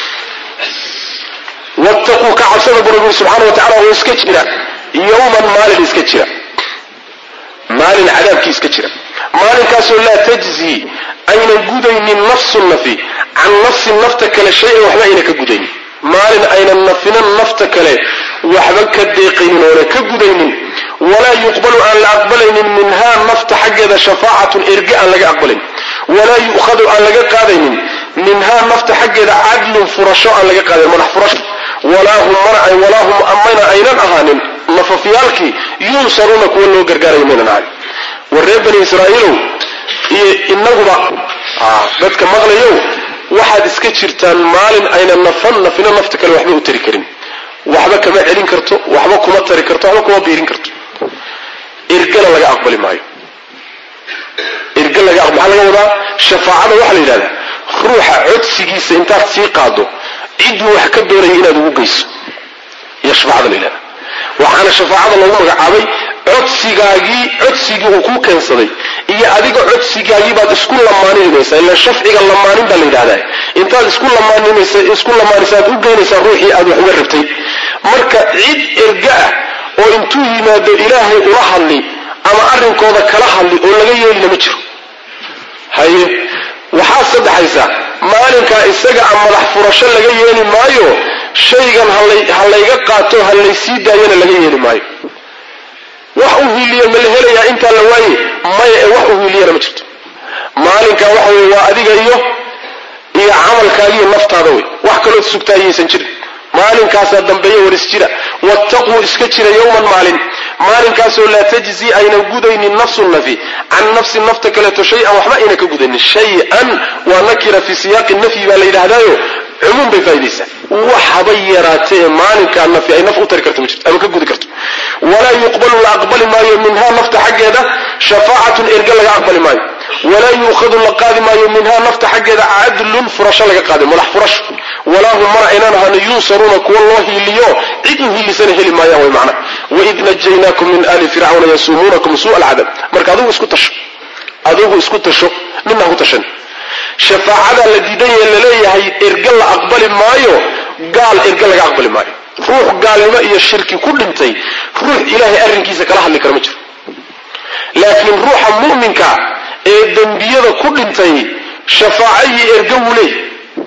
wattaquu ka cabsada bu rabbi subxaana wa tacala oo iska jira yowman maalin iska jira maalin cadaabkii iska jira maalinkaasoo laa tajzii ayna gudaynin nafsun nafi can nafsin nafta kale shay-an waxba ayna ka gudaynin maalin aynan nafinan nafta kale waxba ka deeqaynin oona ka gudaynin walaa yuqbalu aan la aqbalaynin minhaa nafta xaggeeda shafaacatun erge aan laga aqbalayn walaa yu'khadu aan laga qaadaynin minhaa nafta xaggeeda cadlun furasho aan laga qaadayn madax furasho walaa hum walaa hum amayna aynan ahaanin nafafyaalkii yunsaruuna kuwa loo gargaarayo maynan ahanin war reer bani israa'iilow iyo inaguba dadka maqlayow waxaad iska jirtaan maalin ayna nafan nafina nafta kale waxba u tari karin waxba kama celin karto waxba kuma tari karto waxba kuma biirin karto irgana laga aqbali maayo irga laga maxaa laga wadaa shafaacada waxaa la yidhahdaa ruuxa codsigiisa intaad sii qaado cidduu wax ka doonaya inaad ugu geyso iyo shafaacada la yidhahda waxaana shafaacada loogu magacaabay codsigaagii codsigii uu kuu keensaday iyo adiga codsigaagii baad isku lamaaninaysaa ila shafciga lamaanin baa la yidhahdaa intaad isku lamaaninaysa isku lamaanaysa aad u geynaysaa ruuxii aad wax uga rabtay marka cid erga ah oo intuu yimaado ilaahay ula hadli ama arrinkooda kala hadli oo laga yeelina ma jiro haye waxaa saddexaysa maalinkaa isaga a madax furasho laga yeeli maayo shaygan ha layga qaato ha laysii daayana laga yeeli maayo wax u hiiliyo ma la helayaa intaa la waaye maya ee wax u hiiliyana ma jirto maalinkaa waxa weye waa adiga iyo iyo camalkaagiiyo naftaada wey wax kalood sugtaa yaysan jirin maalinkaasaa dambeeya war isjira wattaquu iska jira yowman maalin maalinkaasoo laa tajzi aynan gudaynin nafsun nafi can nafsin nafta kaleeto shay-an waxba ayna ka gudaynin shay-an waa nakira fii siyaaqi nafyi baa la yidhaahdaayo cumuum bay faa'idaysaa wax haba yaraatee ee maalinkaa nafi ay naf u tari karto ma jirto ama ka gudi karto walaa yuqbalu la aqbali maayo minhaa nafta xaggeeda shafaacatun erga laga aqbali maayo walaa yuukhadu la qaadi maayo minhaa nafta xaggeeda cadlun furasho laga qaadi madax furasho walaa hum mana aynaan ahano yunsaruuna kuwa loo hiiliyo cid u hiilisana heli maayaan way macna waid najaynaakum min ali fircawna yasuumuunakum suu'a alcadab marka adigu isku tasho adigu isku tasho midna ku tashan shafaacada la diidan yahe laleeyahay erga la aqbali maayo gaal erga laga aqbali maayo ruux gaalnimo iyo shirki ku dhintay ruux ilaahay arrinkiisa kala hadli kara ma jiro laakiin ruuxa mu'minka ee dembiyada ku dhintay shafaaco iyo erga wuu leey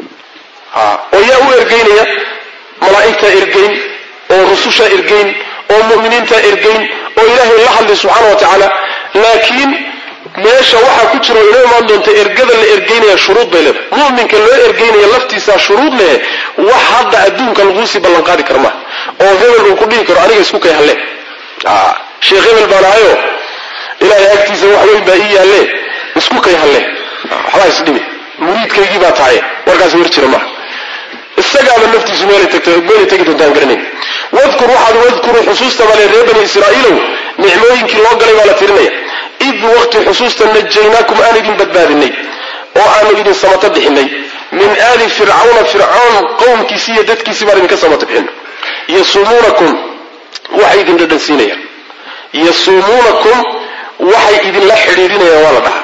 oo yaa u ergaynaya malaa'igtaa ergayn oo rusushaa ergayn oo mu'miniintaa ergayn oo ilaahay la hadlay subxaana wa tacaala laakiin meesha waxaa ku jiro inoo imaan doonta ergada la ergaynaya shuruud bay leedahay mu'minka loo ergaynaya laftiisaa shuruud leh wax hadda adduunka laguusii ballanqaadi kara maaha oo hebel uu ku dhihi karo aniga isku kay halle sheekh hebel baan ahayo ilaahay agtiisa wax weyn baa ii yaalle isku kay halle waxbaa isdhimi muriidkaygii baa tahay warkaas war jira maaha isagaaba naftiisu meelay tegi doontaan garanayn wadkur waxaad wadkuru xusuusta bale reer bani israa'iilow nicmooyinkii loo galay baa la tirinaya id waqti xusuusta najaynaakum aan idin badbaadinay oo aanu idin samato bixinay min aali fircawna fircoon qowmkiisi iyo dadkiisii baan idinka samato bixinay yasuumuunakum waxay idin dhadhansiinayaan yasuumuunakum waxay idinla xidhiidhinayaan waa la dhahaa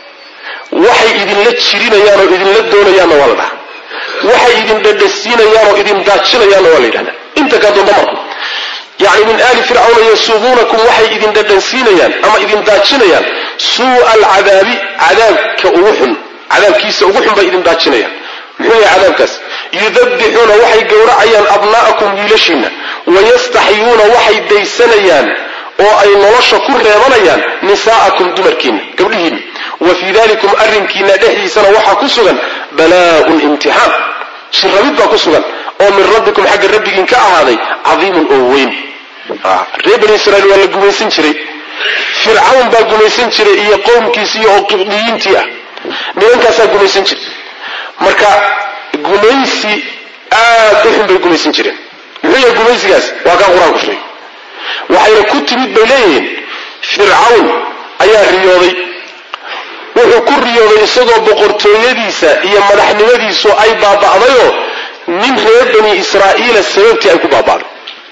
waxay idinla jirinayaan oo idinla doonayaanna waa la dhahaa waxay idin dhadhasiinayaan oo idin daajinayaanna waa la yidhahdaa inta kaa doonta mar yacni min aali fircawna yasuumuunakum waxay idin dhadhansiinayaan ama idin daajinayaan suu'a alcadaabi cadaabka ugu xun cadaabkiisa ugu xun bay idin daajinayaan muxuu yahay cadaabkaas yudabbixuuna waxay gowracayaan abnaa'akum wiilashiinna wayastaxyuuna waxay daysanayaan oo ay nolosha ku reebanayaan nisaa'akum dumarkiinna gabdhihiinna wa fii dalikum arrinkiina dhexdiisana waxaa ku sugan balaa'un imtixaan jirrabid baa ku sugan oo min rabbikum xagga rabbigiin ka ahaaday cadiimun oo weyn reer bani israiil waa la gumaysan jiray fircawn baa gumaysan jiray iyo qowmkiisii oo qibdiyiintii ah nimankaasaa gumaysan jiray marka gumaysi aad u xun bay gumaysan jireen muxuu yahay gumaysigaas waa kaa qur-aanku sheegay waxayna ku timid bay leeyihiin fircawn ayaa riyooday wuxuu ku riyooday isagoo boqortooyadiisa iyo madaxnimadiisu ay baaba'dayoo nin reer bani israa'iila sababtii ay ku baaba'day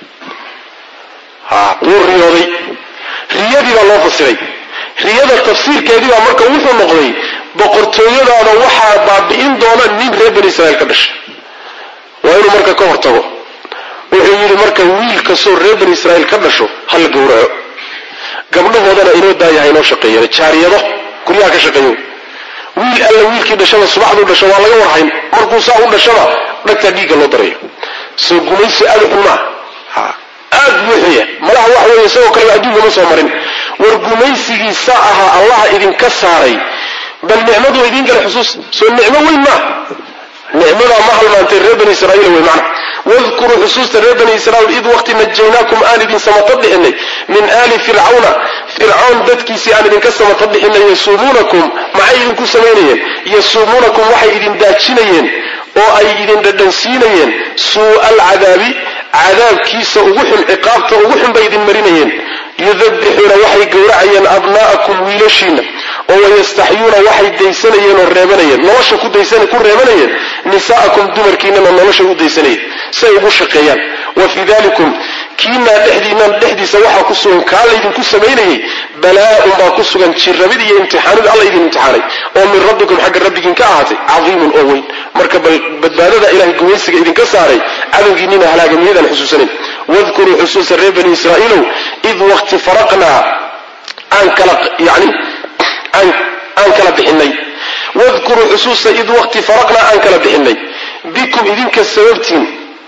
wuu riyooday riyadii baa loo fasiray riyada tafsiirkeedii baa marka wuxuu noqday boqortooyadaada waxaa baabi'in doona nin reer bani israiil ka dhashay waa inuu marka ka hortago wuxuu yidhi marka wiil kastoo reer bani israiil ka dhasho ha la gowraco gabdhahoodana inoo daayaha inoo shaqeeyeen jaariyado guryaha ka shaqeeyo wiil alla wiilkii dhashaba subaxduu dhasho waa laga warhayn markuu saa u dhashaba dhagtaa dhiigga loo darayo soo gumaysi aada u xun maaha aad buu xuya malaha wax weeye isagoo kaleba adduunka ma soo marin war gumaysigii saa ahaa allaha idinka saaray bal nicmaduu idiin gala xusuus soo nicmo weyn maa nicmadaa ma halmaantay reer bani israiil wey macna wadkuruu xusuusta reer bani israiil id waqti najaynaakum aan idin samato bixinay min aali fircawna fircoon dadkiisii aan idinka samato bixinay yasuumuunakum maxay idinku samaynayeen yasuumuunakum waxay idin daajinayeen oo ay idin dhadhansiinayeen suu'a alcadaabi cadaabkiisa ugu xun ciqaabta ugu xun bay idin marinayeen yudabbixuuna waxay gowracayeen abnaa'akum wiilashiina oo wayastaxyuuna waxay daysanayeen oo reebanayeen nolosha ku daysan ku reebanayeen nisaa'akum dumarkiinana nolosha u daysanayeen say ugu shaqeeyaan wa fii dalikum kiinaa dhexdiinnan dhexdiisa waxaa ku sugan kaa laydinku samaynayay balaa'un baa ku sugan jirrabid iyo imtixaanid alla idin imtixaanay oo min rabbikum xagga rabbigiin ka ahaatay cadiimun oo weyn marka badbaadada ilahay gumaysiga idinka saaray cadowgiinina halaagamiyadaan xusuusanayn wadkuruu xusuusa reer bani israa'iilow id waqti faraqnaa aan kala yani aan kala bixinay wadkuruu xusuusa id waqti faraqnaa aan kala bixinay bikum idinka sababtiin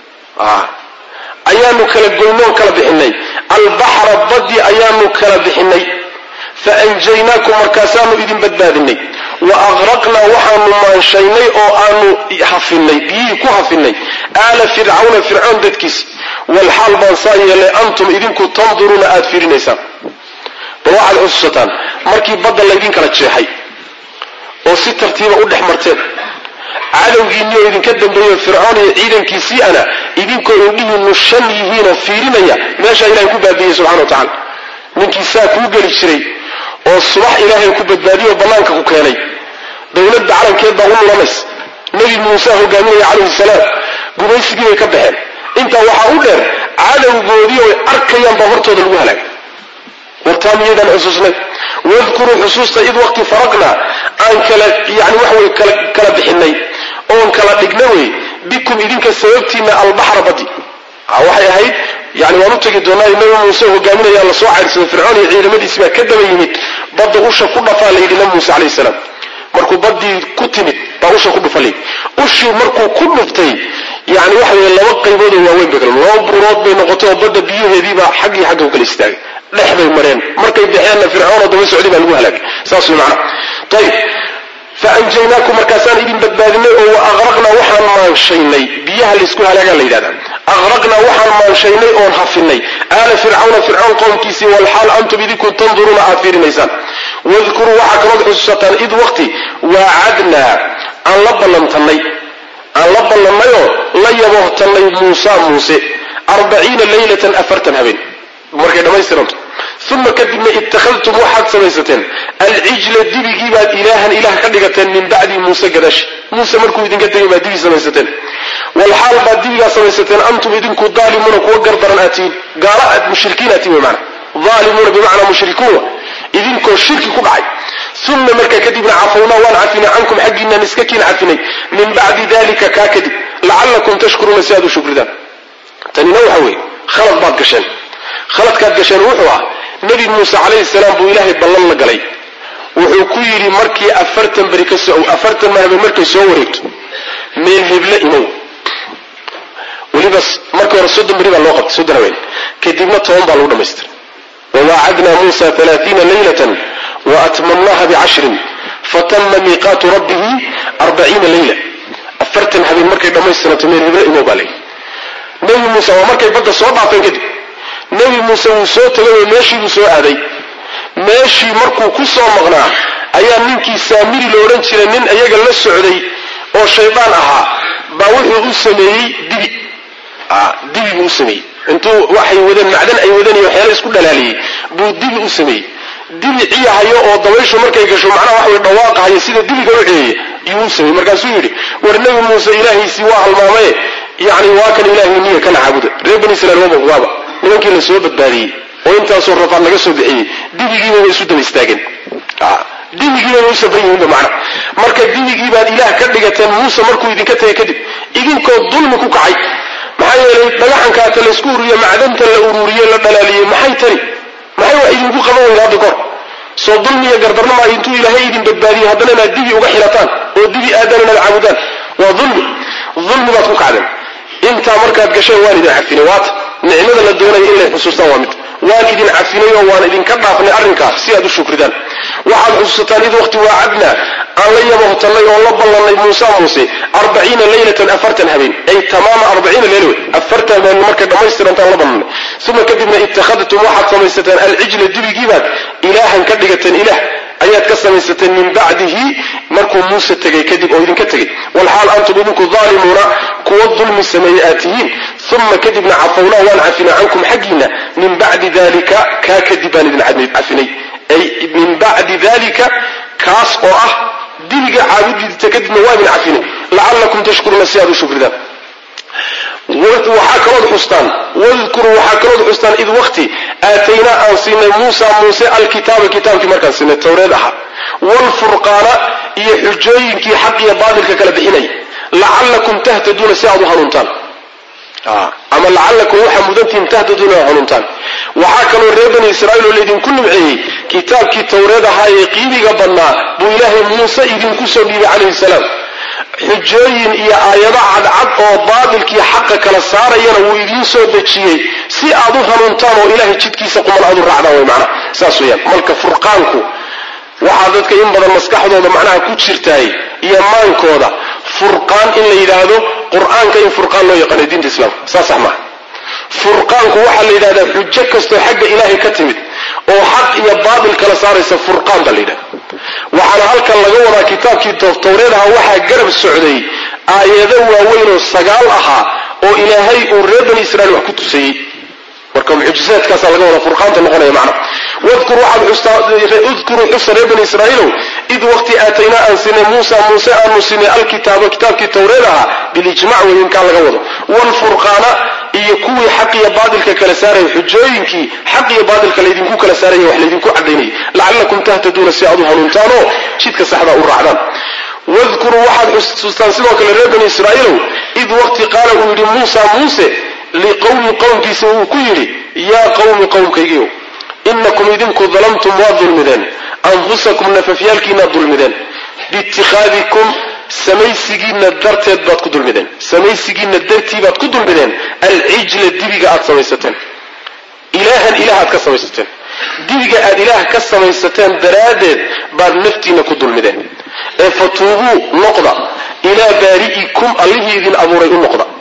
ayaanu kala goynoon kala bixinay albaxra baddi ayaanu kala bixinay faanjaynaakum markaasaanu idin badbaadinay wa aqraqnaa waxaanu maanshaynay oo aanu hafinay biyihii ku hafinay aala fircawna fircoon dadkiisi walxaal baan saa yeelay antum idinku tanduruuna aada fiirinaysaan bal waxaad xusuusataan markii badda laydin kala jeexay oo si tartiiba u dhex marteen cadowgiinni oo idinka dambeeyo fircoon iyo ciidankiisii ana idinkoo indhihiinu shan yihiinoo fiirinaya meeshaa ilahay ku baabiyey subxana wa tacala ninkii saa kuu geli jiray oo subax ilaahay ku badbaadiyo bannaanka ku keenay dowladda calankeed baa u lulamaysa nebi muuse hogaaminaya calayhi salaam gumaysigii bay ka baxeen intaa waxaa u dheer cadowgoodii oy arkayaan baa hortooda lagu halaagay wartaa miyaydaan xusuusnay wadkuruu xusuusta id waqti faraqnaa aan kala yani waxa wey kala bixinay oon kala dhigna wey bikum idinka sababtiina albaxra badi waxay ahayd yani waan u tegi doonaa nabi muuse hogaaminaya la soo cayrsaday fircoon iyo ciidamadiisi baa ka daba yimid badda usha ku dhafaa layidhi nabi muuse calayhi salaam markuu baddii ku timid baa usha ku dhufa layidhi ushii markuu ku dhuftay yani waxa weye laba qaybood oo waaweyn bay kale laba buurood bay noqotay oo badda biyaheediibaa xaggii xagga u kala istaagay dhex bay mareen markay baxeenna fircoon oo daba socday baa lagu halaagay saas way macana ayib faanjaynaakum markaasaan idin badbaadinay oo wa aqraqnaa waxaan maanshaynay biyaha laysku halaagaa la yidhahdaa aqraqnaa waxaan maanshaynay oon hafinay aala fircawna fircoon qowmkiisii walxaal antum idinku tanduruuna aad fiirinaysaan wadkuruu waxaa kalood xusuusataan id waqti waacadnaa aan la ballantannay aan la ballannayoo la yaboohtannay muusa muuse arbaciina leylatan afartan habeen markay dhammaystiranto uma kadibna ittakhadtum waxaad samaysateen alcijla dibigii baad ilaahan ilaah ka dhigateen min bacdi muuse gadaashi muuse markuu idinka tegay baad dibi samaysateen walxaal baad dibigaa samaysateen antum idinku daalimuuna kuwa gardaran aad tihiin gaala aad mushrikiin aad tihin wy maana daalimuuna bimacnaa mushrikuuna idinkoo shirki ku dhacay uma markaa kadibna cafawnaa waan cafinay cankum xaggiinaan iska kiin cafinay min bacdi dalika kaa kadib lacallakum tashkuruuna si aad u shukridaan tanina waxa weeye khalad baad gasheen khaladkaad gasheen wuxuu ah nebi muuse calayhi salaam buu ilaahay ballan la galay wuxuu ku yidhi markii afartan beri ka so afartan mahabeen markay soo wareegto meel heble imow weliba markii hore soddon beri baa loo qabtay soddon haween kadibna toban baa lagu dhamaystiray wawaacadnaa muusa alaaiina leylatan waatmamnaha bicashrin fatama miiqaatu rabbihi arbaciina leyla afartan habeen markay dhammaystiranto meel heble imow baa leeyi nebi muuse waa markay badda soo dhaafeen kadib nebi muuse wuu soo tegay oo meeshii buu soo aaday meeshii markuu ku soo maqnaa ayaa ninkii saamiri la odhan jiray nin iyaga la socday oo shaydaan ahaa baa wuxuu u sameeyey dibi dibi buu u sameeyey intuu waxay wadeen macdan ay wadeen iyo waxyaala isku dhalaaliyey buu dibi u sameeyey dibi ciyahayo oo dabayshu markay gasho macnaha wax way dhawaaqahayo sida dibiga u ceeyey yuu u sameeyey markaasuu yidhi war nebi muuse ilaahiisii waa halmaamaye yacni waa kan ilaahay niya kana caabuda reer bani israiil waba waaba nimankii la soo badbaadiyey oo intaasoo rafaad laga soo bixiyey dibigiiba way isu daba istaageen dibigiiba way u sabran yihiinba macna marka dibigii baad ilaah ka dhigateen muuse markuu idinka tegay kadib idinkoo dulmi ku kacay maxaa yeelay dhagaxankaata laysku ururiye macdanta la ururiye la dhalaaliyey maxay tani maxay wax idinku qaban weyda hadda kahor soo dulmiya gardarnama intuu ilaahay idin badbaadiyey haddana inaad dibi uga xirataan oo dibi aadan inaad caabudaan waa dulmi dulmi baad ku kacdeen intaa markaad gasheen waan idin cafinay waata nicmada la doonaya in lay xusuustaan waa mid waan idin cafinay oo waan idinka dhaafnay arrinkaas si aad u shukridaan waxaad xusuusataan id waqti waacadnaa aan la yabohtannay oo la ballannay muuse muuse arbaciina leylatan afartan habeen ay tamaama arbaciina leyla wey afartan habeen markay dhammaystirantaan la ballannay uma kadibna ittakhadtum waxaad samaysateen alcijla dibigiibaad ilaahan ka dhigateen ilaah ayaad ka samaysateen min bacdihi markuu muuse tegay kadib oo idinka tegay walxaal antum idinku daalimuuna kuwa dulmi sameeye aad tihiin uma kadibna cafawnaa waan cafinay cankum xaggiina min bacdi dalika kaa kadib baan idin cafinay ay min bacdi dalika kaas oo ah dibiga caabudiita kadibna waa idin cafinay lacallakum tashkuruuna si aad u shukridaan waxaa kalood xustaan wadkuruu waxaa kalood xustaan id waqti aataynaa aan siinay muusa muuse alkitaaba kitaabkii markaan siinay towreed ahaa waalfurqaana iyo xujooyinkii xaq iyo baatilka kala bixinaya lacallakum tahtaduuna si aad u hanuuntaan ama lacallakum waxaa mudantihin tahtaduuna aad hanuuntaan waxaa kaloo reer bani israa'iil oo laydinku nimceeyey kitaabkii towreed ahaa ee qiimiga badnaa buu ilaahay muuse idinku soo dhiibay calayhi salaam xujooyin iyo aayado cadcad oo baatilkii xaqa kala saarayana wuu idiin soo dejiyey si aad u hanuuntaan oo ilaahay jidkiisa quman aad u raacdaan way macnaha saas weeyaan marka furqaanku waxaa dadka in badan maskaxdooda macnaha ku jirtaay iyo maankooda furqaan in la yidhaahdo qur-aanka in furqaan loo yaqaano diinta islaamka saas sax maaha furqaanku waxaa la yidhahdaa xujo kastoo xagga ilaahay ka timid oo xaq iyo baatil kala saaraysa furqaan baa la yidhaha waxaana halkan laga wadaa kitaabkii towreed ahaa waxaa garab socday aayado waaweyn oo sagaal ahaa oo ilaahay uu reer bani israiil wax ku tusayey marka mucjisaadkaasaa laga wada furqaanta noqonaya macna udkuruu xusa reer bani israaiilow id waqti aataynaa aan sinay muusa muuse aanu sinay alkitaaba kitaabkii towreed ahaa bilijmac weyn kaa laga wado waalfurqaana iyo kuwii xaq iyo baatilka kala saaraya xujooyinkii xaq iyo baatilka laydinku kala saaraya wax laydinku cadaynayay lacallakum tahtaduuna si aad u hanuuntaanoo jidka saxda u raacdaan wadkuruu waxaad xusuustaan sidoo kale reer bani israaiilow id waqti qaala uu yidhi muusa muuse liqowmi qowmkiisa uu ku yidhi yaa qowmi qowmkaygiiow inakum idinku dalamtum waad dulmideen anfusakum nafafyaalkiinaad dulmideen biitikhaadikum samaysigiinna darteed baad ku dulmideen samaysigiinna dartii baad ku dulmideen alcijla dibiga aad samaysateen ilaahan ilaah aad ka samaysateen dibiga aad ilaah ka samaysateen daraaddeed baad naftiinna ku dulmideen ee fatuubuu noqda ilaa baari'ikum allihii idin abuuray u noqda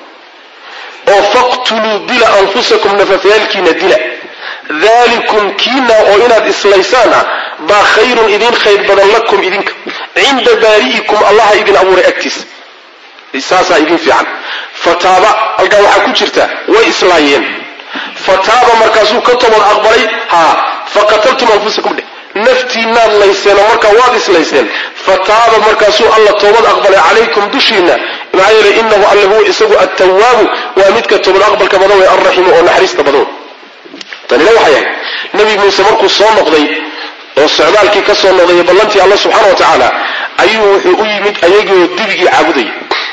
oo faqtuluu dila anfusakum nafafyaalkiina dila dalikum kiina oo inaad islaysaan ah baa khayrun idin khayr badan lakum idinka cinda baari'ikum allaha idin abuuray agtiisa saasaa idin fiican fataaba halkaa waxaa ku jirta way islaayeen fataaba markaasuu ka toobad aqbalay haa faqataltum anfusakum dheh naftiinaad layseenoo markaa waad islayseen fataaba markaasuu alla toobad aqbalay calaykum dushiina maxaa yeelay inahu alle huwa isagu attawaabu waa midka toobad aqbalka badan wey alraximu oo naxariista badan wey tanina waxay ahayd nebi muuse markuu soo noqday oo socdaalkii ka soo noqday ballantii alla subxaana wa tacaala ayuu wuxuu u yimid ayagioo dibigii caabudaya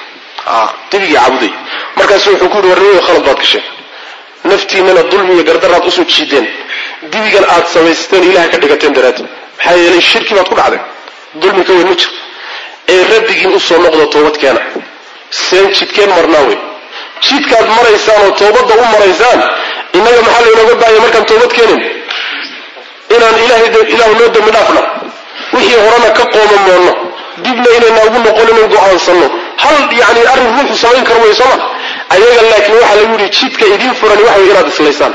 dibigii caabudaya markaasu wuxuu ku yihi warnimayo khalad baad gasheen naftiinana dulmi iyo gardaraad usoo jiideen dibigan aad samaysteen ilaha ka dhigateen daraaddeed maxaa yeelay shirki baad ku dhacdeen dulmi ka weyn ma jiro ee rabbigiin usoo noqdo toobad keena seen jidkeen marnaa wey jidkaad maraysaan oo toobadda u maraysaan innaga maxaa laynooga baahaya markaan toobad keenin inaan ilahay ilaahu noo dambi dhaafno wixii horena ka qoomamoonno dibna inayna ugu noqon inan go-aansanno hal yani arrin ruuxu samayn karo way sooma ayaga laakiin waxaa lagu yihi jidka idiin furani waxa way inaad islaysaan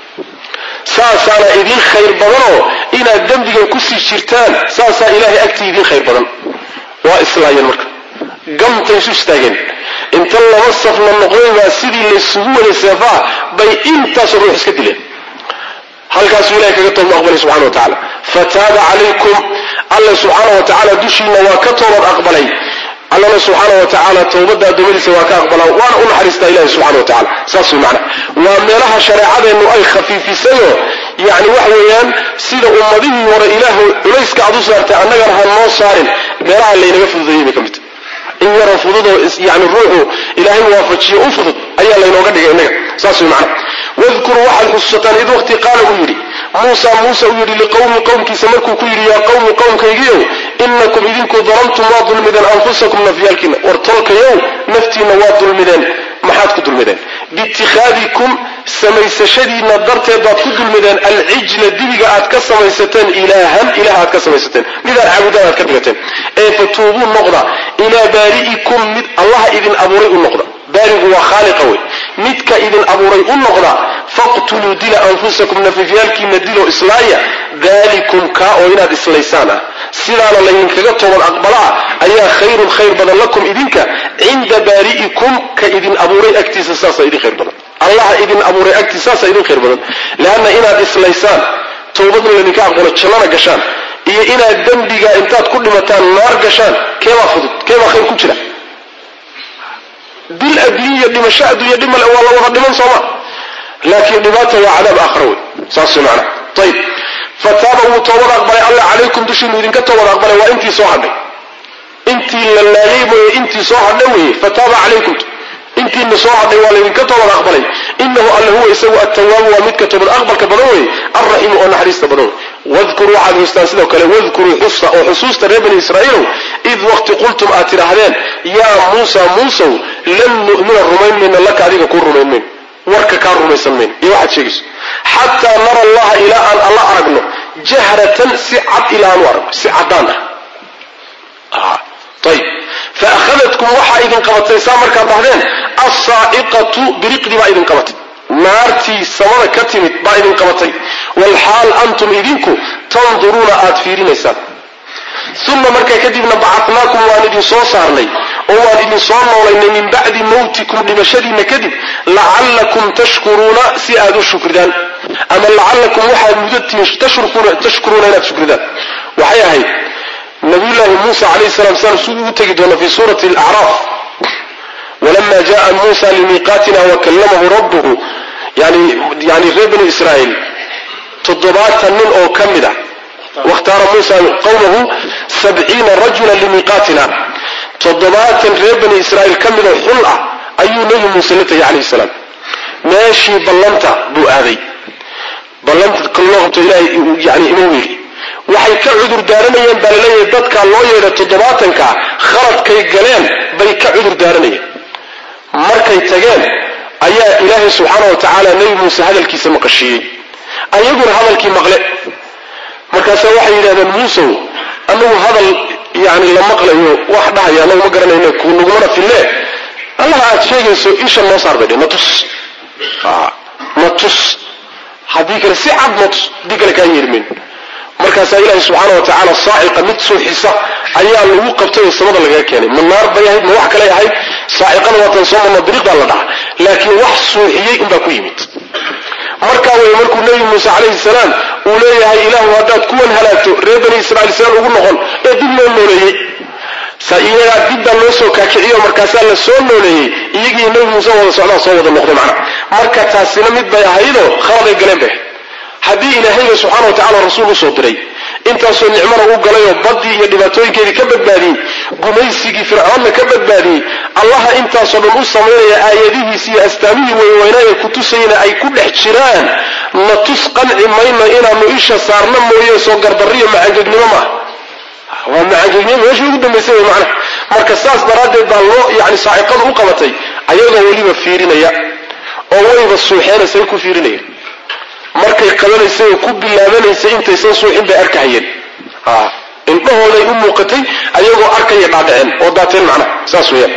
saasaana idiin khayr badanoo inaad dembigan kusii jirtaan saasaa ilaahay agtii idiin khayr badan waa islaayeen marka gamtay isu istaageen inta laba safna noqday baa sidii laysugu waday seefaha bay intaasoo ruux iska dileen halkaasuu ilahay kaga toobad aqbalay subxana wa tacala fataaba calaykum alla subxaana wa tacaala dushiina waa ka toobad aqbalay allana subxaana wa tacaala towbadda addoommadiisa waa ka aqbalaa waana u naxariistaa ilahi subxana wa tacala saas way macana waa meelaha shareecadeennu ay khafiifisayoo yacni waxa weeyaan sida ummadihii hore ilaahu culayska aad u saartay annagana ha noo saarin meelaha laynaga fududeeyey bay ka mid tahay in yaroo fududoo yani ruuxu ilaahay waafajiyo u fudud ayaa laynooga dhigay innaga saas way macana wadkuruu waxaad xusuusataan id waqti qaala uu yidhi muusa muuse uu yidhi liqowmi qowmkiisa markuu ku yidhi yaa qowmi qowmkaygiiow inakum idinku dalamtum waad dulmideen anfusakum nafyaalkiina war tolkayow naftiinna waad dulmideen maxaad ku dulmideen biitikhaadikum samaysashadiinna darteed baad ku dulmideen alcijla dibiga aad ka samaysateen ilaahan ilaah aad ka samaysateen midaad caabudaan aad ka dhigateen ee fatuubuu noqda ilaa baari'ikum mid allaha idin abuuray u noqda baarigu waa khaaliqa wey midka idin abuuray u noqda faqtuluu dila anfusakum nafifyaalkiina dilo islaaya dalikum kaa oo inaad islaysaan ah sidaana laydinkaga toobad aqbalaa ayaa khayrun khayr badan lakum idinka cinda baari'ikum ka idin abuuray agtiisa saasa idin khayr badan allaha idin abuuray agtiisa saasa idin khayr badan leanna inaad islaysaan toobadna laydinka aqbalo jannana gashaan iyo inaad dembiga intaad ku dhimataan naar gashaan keebaa fudud keebaa khayr ku jira dil adduunya dhimasho adduunya dhimale waa la wada dhiman sooma laakiin dhibaata waa cadaab aakhara wey saas wey macana ayib fataaba wuu toobad aqbalay alla calaykum dushiinu idinka toobad aqbalay waa intii soo hadhay intii la laayay mooye intii soo hadhay weeye fataaba calaykum intiina soo hadhay waa laydinka toobad aqbalay inahu alle huwa isagu attawaabu waa midka toobad aqbalka badan weeye alraxiimu oo naxariista badan wey wadkuruu waxaad xustaan sidoo kale wadkuruu xusa oo xusuusta reer bani israa'iilow id waqti qultum aad tidhaahdeen yaa muusa muusow lan nu'mina rumayn mayna laka adiga kuu rumayn mayno warka kaa rumaysan mayno iyo waxaad sheegayso xataa nara allaha ilaa aan alla aragno jahratan si cad ilaa aanu aragno si caddaan ah ayib fa akhadadkum waxaa idin qabatay saa markaad dhahdeen assaa'iqatu biriqdii baa idin qabatay naartii samada ka timid baa idin qabatay walxaal antum idinku tanduruuna aad fiirinaysaan uma markaa kadibna bacatnaakum waan idin soo saarnay oo waan idin soo noolaynay min bacdi mawtikum dhimashadiinna kadib lacallakum tashkuruuna si aad u shukridaan ama lacallakum waxaad mudatiin tashkuruuna inaad shukridaan waxay ahayd nabiyullaahi muusa calayhi salam saan siduu u tegi doona fi suurati alacraaf walama jaءa muusa limiiqaatina wakallamahu rabbuhu yani yani reer banu israa'iil toddobaatan nin oo ka mid a wakhtaara muusa qawmahu sabciina rajula limiiqaatina toddobaatan reer bani israa'iil ka mid oo xul ah ayuu nebi muuse la tegay calayhi salaam meeshii ballanta buu aaday ballanta kal loo qabto ilaahay yani inuu yidhi waxay ka cudur daaranayeen baa laleeyahay dadkaa loo yeedhay toddobaatanka khaladkay galeen bay ka cudur daaranayeen markay tageen ayaa ilaahay subxaana wa tacaala nebi muuse hadalkiisa maqashiiyey ayaguna hadalkii maqle markaasa waxay yidhahdeen muusow anagu hadal yani la maqlayo wax dhahaya anagu ma garanayno kunagumana fille allaha aad sheegayso isha noo saar bay dhe natus natus haddii kale si cad natus haddii kale kaa yeermin markaasaa ilaahay subxaana wa tacaala saaciqa mid suuxisa ayaa lagu qabtay oo samada lagaga keenay ma naar bay ahayd ma wax kaley ahayd saaciqana waatan soo marno dariiq baa la dhaca laakiin wax suuxiyey unbaa ku yimid markaa way markuu nebi muuse calayhi salaam uu leeyahay ilaahu haddaad kuwan halaagto reer bani israiil sidaan ugu noqon ee dib loo nooleeyey iyagaa dib baa loo soo kaakiciyo markaasaa la soo nooleeyey iyagii nebi muuse wada socdaa soo wada noqday macna marka taasina mid bay ahaydoo khaladay galeen bay haddii ilaahayba subxaana wa tacala rasuul usoo diray intaasoo nicmana u galayoo baddii iyo dhibaatooyinkeedii ka badbaadiyey gumaysigii fircoonna ka badbaadiyey allaha intaasoo dhan u samaynaya aayadihiisi iyo astaamihii weyweynaaye ku tusayna ay ku dhex jiraan na tus qanci mayno inaanu isha saarna mooye soo gardarriyo macangegnimo maaha waa macangegnimo meeshii ugu dambaysay way macnaha marka saas daraaddeed baa loo yani saaciqada u qabatay ayagoo weliba fiirinaya oo wayba suuxeenaysay ku fiirinaya markay qabanaysay oo ku bilaabanaysay intaysan suuxin bay arkahayeen indhahooday u muuqatay ayagoo arkaya dhaadhaceen oo daateen macnaha saas weeyaan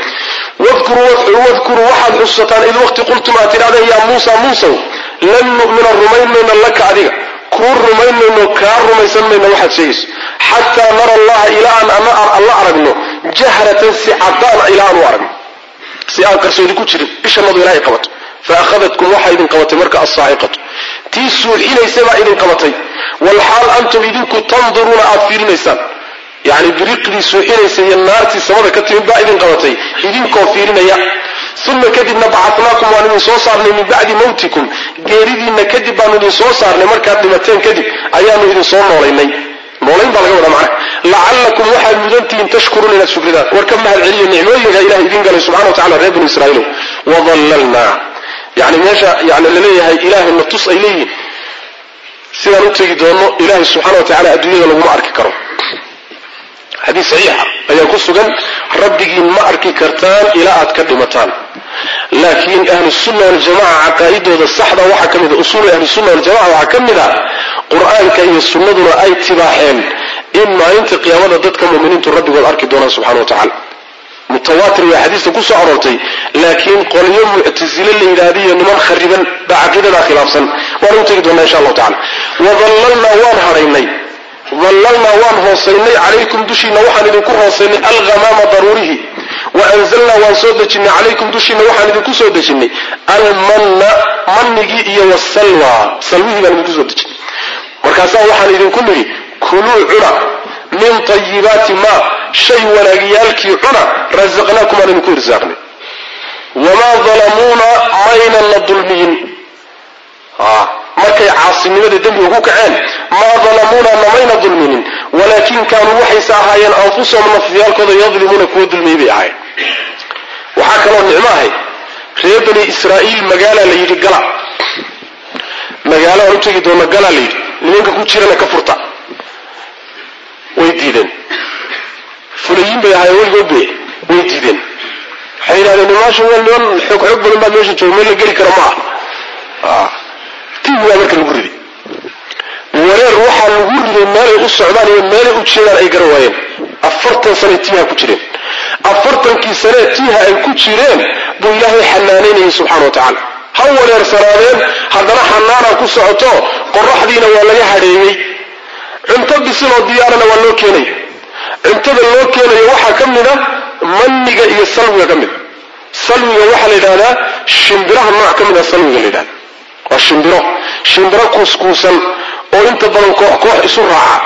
wadkuruu waxaad xusataan id waqti qultum aad tidhahdeen yaa muusa muusow lan nu'mina rumayn mayno laka adiga kuu rumayn mayno kaa rumaysan mayno waxaad sheegayso xataa nara allaha ilaa aan alla aragno jahratan si cadaan ilaa aan u aragno si aan qarsoodi ku jirin ishanadu ilaahay qabato faahadadkum waxaa idin qabatay marka alsaaciqatu tii suuxinaysay baa idin qabatay walxaal antum idinku tanduruuna aad fiirinaysaan yani biriqdii suuxinaysa iyo naartii samada ka timid baa idin qabatay idinkoo fiirinaya uma kadibna bacatnaakum waan idin soo saarnay min bacdi mawtikum geeridiinna kadib baanu idin soo saarnay markaad dhimateen kadib ayaanu idin soo noolaynay noolayn baa laga wadaa macna lacallakum waxaad mudantihiin tashkuruuna inaad shukridaan war ka mahad celiyo nicmooyinka ilahay idin galay subxana wa tacala reer banu israaiilow wadallalnaa yani meesha yani laleeyahay ilaahay na tus ay leeyihiin sidaan u tegi doono ilaahay subxana wa tacala adduunyada laguma arki karo xadiis saxiixa ayaa ku sugan rabbigiin ma arki kartaan ilaa aad ka dhimataan laakiin ahlusunna waljamaca caqaa'idooda saxda waxaa ka mida usuulu ahlusunna waljamaca waxaa ka mid a qur-aanka iyo sunnaduna ay tibaaxeen in maalinta qiyaamada dadka muminiintu rabbigood arki doonaan subxana wa tacala mutawaatir way xadiista ku soo aroortay laakiin qolyo muctasile la yidhaahdiyo niman khariban baa caqiidadaa khilaafsan waan u tegi doonaa insha allahu tacala wadallalnaa waan hadhaynay dallalnaa waan hoosaynay calaykum dushiina waxaan idinku hoosaynay alghamaama daruurihi wa anzalnaa waan soo dejinay calaykum dushiina waxaan idinku soo dejinay almanna mannigii iyo wasalwa salwihii baan idinku soo dejinay markaasaa waxaan idinku nidhi kuluu cuna min tayibaati maa shay wanaagiyaalkii cuna rasaqnaakum aan idinku irsaaqnay wamaa dalamuuna maynan na dulmiyin markay caasinimada dembiga ku kaceen maa dalamuuna namayna dulminin walaakin kaanuu waxayse ahaayeen anfusahum nafyaalkooda yadlimuuna kuwa dulmiyey bay ahaayeen waxaa kaloo nicmo ahay reer bani israa'iil magaalaa la yidhi gala magaalo aan u tegi doona galaa la yidhi nimanka ku jirana ka furta way diideen fulayiin bay ahaayeen weligood be way diideen waxay yidhahdeen nimaasha niman xoog xoog badan baa meesha jooga meel la geli karo ma ah tii waa marka lagu riday wareer waxaa lagu riday meelay u socdaan iyo meelay u jeedaan ay gara waayeen afartan sanay tiiha ku jireen afartankii sanee tiiha ay ku jireen buu ilaahay xanaanaynayay subxana wa tacaala ha wareersanaadeen haddana xanaana ku socoto qoraxdiina waa laga hadheeyey cunto bisiloo diyaarana waa loo keenaya cuntada loo keenayo waxaa ka mid a manniga iyo salwiga ka mid a salwiga waxaa la yidhahdaa shimbiraha nooc ka mid a salwiga la yidhahda waa shimbiro shimbiro kuuskuusan oo inta badan koox koox isu raaca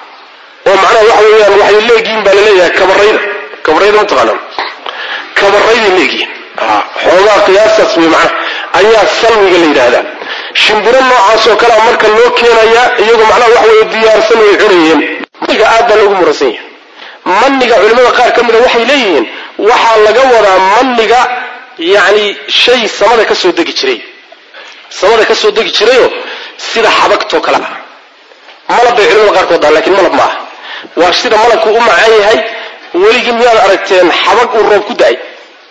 oo macnaha waxa weeyaan waxay leegihiin baa laleeyahay kabarayda kabarayda mataqaanaa kabarayday leegihiin xoogaa qiyaastaas wey macnaha ayaa salwiga la yidhaahdaa shimbiro noocaas oo kalea marka loo keenayaa iyagoo macnaha wax weeye diyaarsan way cunayeen maniga aad baa loogu muransan yahay maniga culimmada qaar ka mida waxay leeyihiin waxaa laga wadaa maniga yacni shay samada ka soo degi jiray samada ka soo degi jirayoo sida xabagtoo kale ah malab bay culimada qaarkood dhahan lakiin malab ma aha waa sida malabku u macaan yahay weligii miyaad aragteen xabag uu roob ku da-ay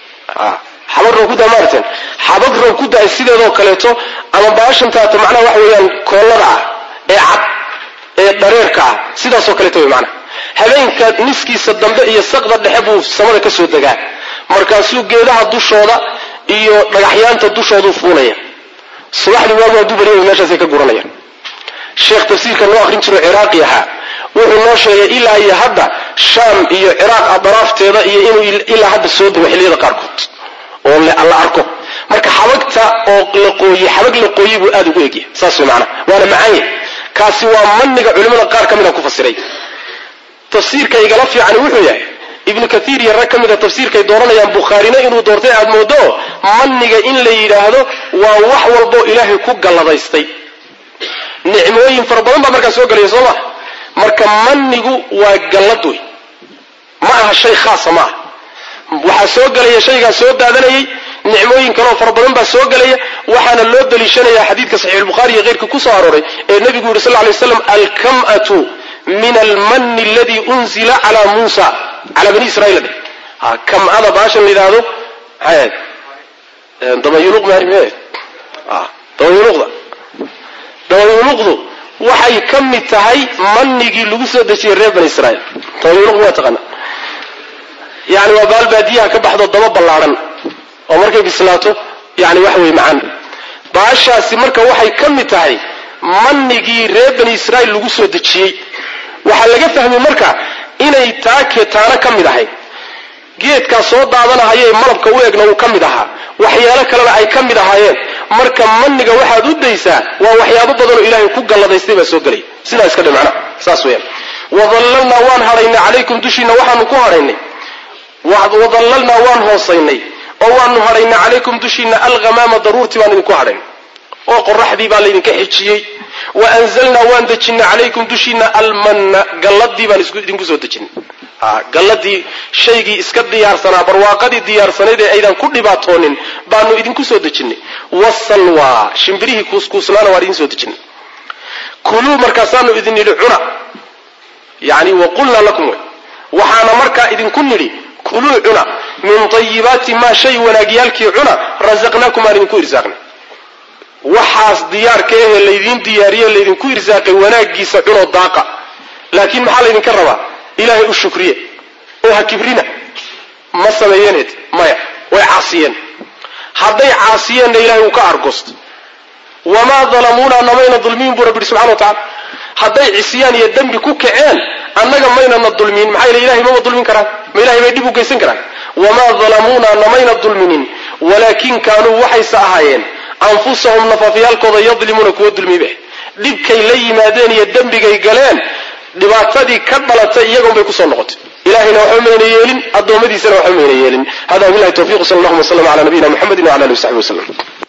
xabag roob ku da ma aragteen xabag roob ku da-ay sideedoo kaleeto ama baashantaata macnaha waxa weeyaan koollada ah ee cad ee dhareerka ah sidaasoo kaleeto way macnaha habeenka niskiisa dambe iyo saqda dhexe buu samada ka soo degaa markaasuu geedaha dushooda iyo dhagaxyaanta dushoodu fuulaya subaxdii waagu hadduu baryay meeshaasay ka guranayaan sheekh tafsiirka noo akrin jiro ciraaqi ahaa wuxuu noo sheegay ilaa iyo hadda shaam iyo ciraaq adaraafteeda iyo inuu ilaa hadda soo dego xilliyada qaarkood oo la arko marka xabagta oo la qooyey xabag la qooyey buu aada ugu egyahay saas way macnaha waana macaanye kaasi waa maniga culimmada qaar ka mida ku fasiray tafsiirka igala fiicani wuxuu yahay ibnu kaiir iyo rag ka mida tafsiirkay dooranayaan bukhaarina inuu doortay aad moodo maniga in la yidhaahdo waa wax walbo ilaahay ku galladaystay nicmooyin fara badan baa markaa soo gelaya soo maa marka manigu waa gallad wey ma aha shay khaasa ma aha waxaa soo gelaya shaygaa soo daadanayay nicmooyin kaleoo fara badan baa soo gelaya waxaana loo daliishanaya xadiidka saxiixulbukhaari iyo keyrka ku soo arooray ee nebigu yidhi sal ly slam alkam'atu min almani aladii unzila calaa muusa calaa bani israiil dheh kam'ada baashan la yidhaahdo maxay ahayd dabayuluq maarime dabayuluqda dabayuluqdu waxay ka mid tahay manigii lagu soo dejiyey reer bani israiil dabayuluq waa taqaana yani waa baal baadiyaha ka baxdo daba ballaadhan oo markay bislaato yani waxa weye macaan baashaasi marka waxay ka mid tahay manigii reer bani israiil lagu soo dejiyey waxaa laga fahmay marka inay taake taana ka mid ahayd geedkaa soo daadanahayee malabka u egna uu ka mid ahaa waxyaalo kalena ay ka mid ahaayeen marka maniga waxaad u daysaa waa waxyaabo badanoo ilaahay ku galladaystay baa soo gelaya sidaa iska dhe macnaha saas weyaan wadallalnaa waan hadhaynay calaykum dushiina waxaanu ku hadhaynay wadallalnaa waan hoosaynay oo waanu hadhaynay calaykum dushiina alghamaama daruurtii baan idinku hadhaynay oo qoraxdii baa laydinka xijiyey wa anzalnaa waan dejinay calaykum dushiina almanna galladii baan idinku soo dejinay galladii shaygii iska diyaarsanaa barwaaqadii diyaarsanayd ee aydan ku dhibaatoonin baanu idinku soo dejinay wasalwa shimbirihii kuuskuuslaana waan idin soo dejinay kuluu markaasaanu idin nidhi cuna yani waqulnaa lakum wey waxaana markaa idinku nidhi kuluu cuna min tayibaati maa shay wanaagyaalkii cuna rasaqnaakum aan idinku irsaaqnay waxaas diyaarka ahee laydiin diyaariye laydinku irsaaqay wanaagiisa cunoo daaqa laakiin maxaa laydinka rabaa ilaahay u shukriye oo ha kibrina ma sameeyeneed maya way caasiyeen hadday caasiyeenna ilahay uu ka argosto wamaa dalamuuna namayna dulmiin buu rabbi subxana wa tacala hadday cisyaan iyo dembi ku kaceen annaga maynana dulmin maxaa yele ilahay mama dulmin karaan ma ilahay bay dhib u geysan karaan wamaa dalamuuna namayna dulminin walaakin kaanuu waxayse ahaayeen anfusahum nafafyaalkooda yadlimuuna kuwa dulmibe dhibkay la yimaadeen iyo dembigay galeen dhibaatadii ka dhalatay iyagoon bay kusoo noqotay ilahayna waxba mayna yeelin addoommadiisana waxba mayna yeelin hada wabilahi tawfiq sal allahuma w sllam ala nabiyina muxamedi wala alihi w saxbi waslem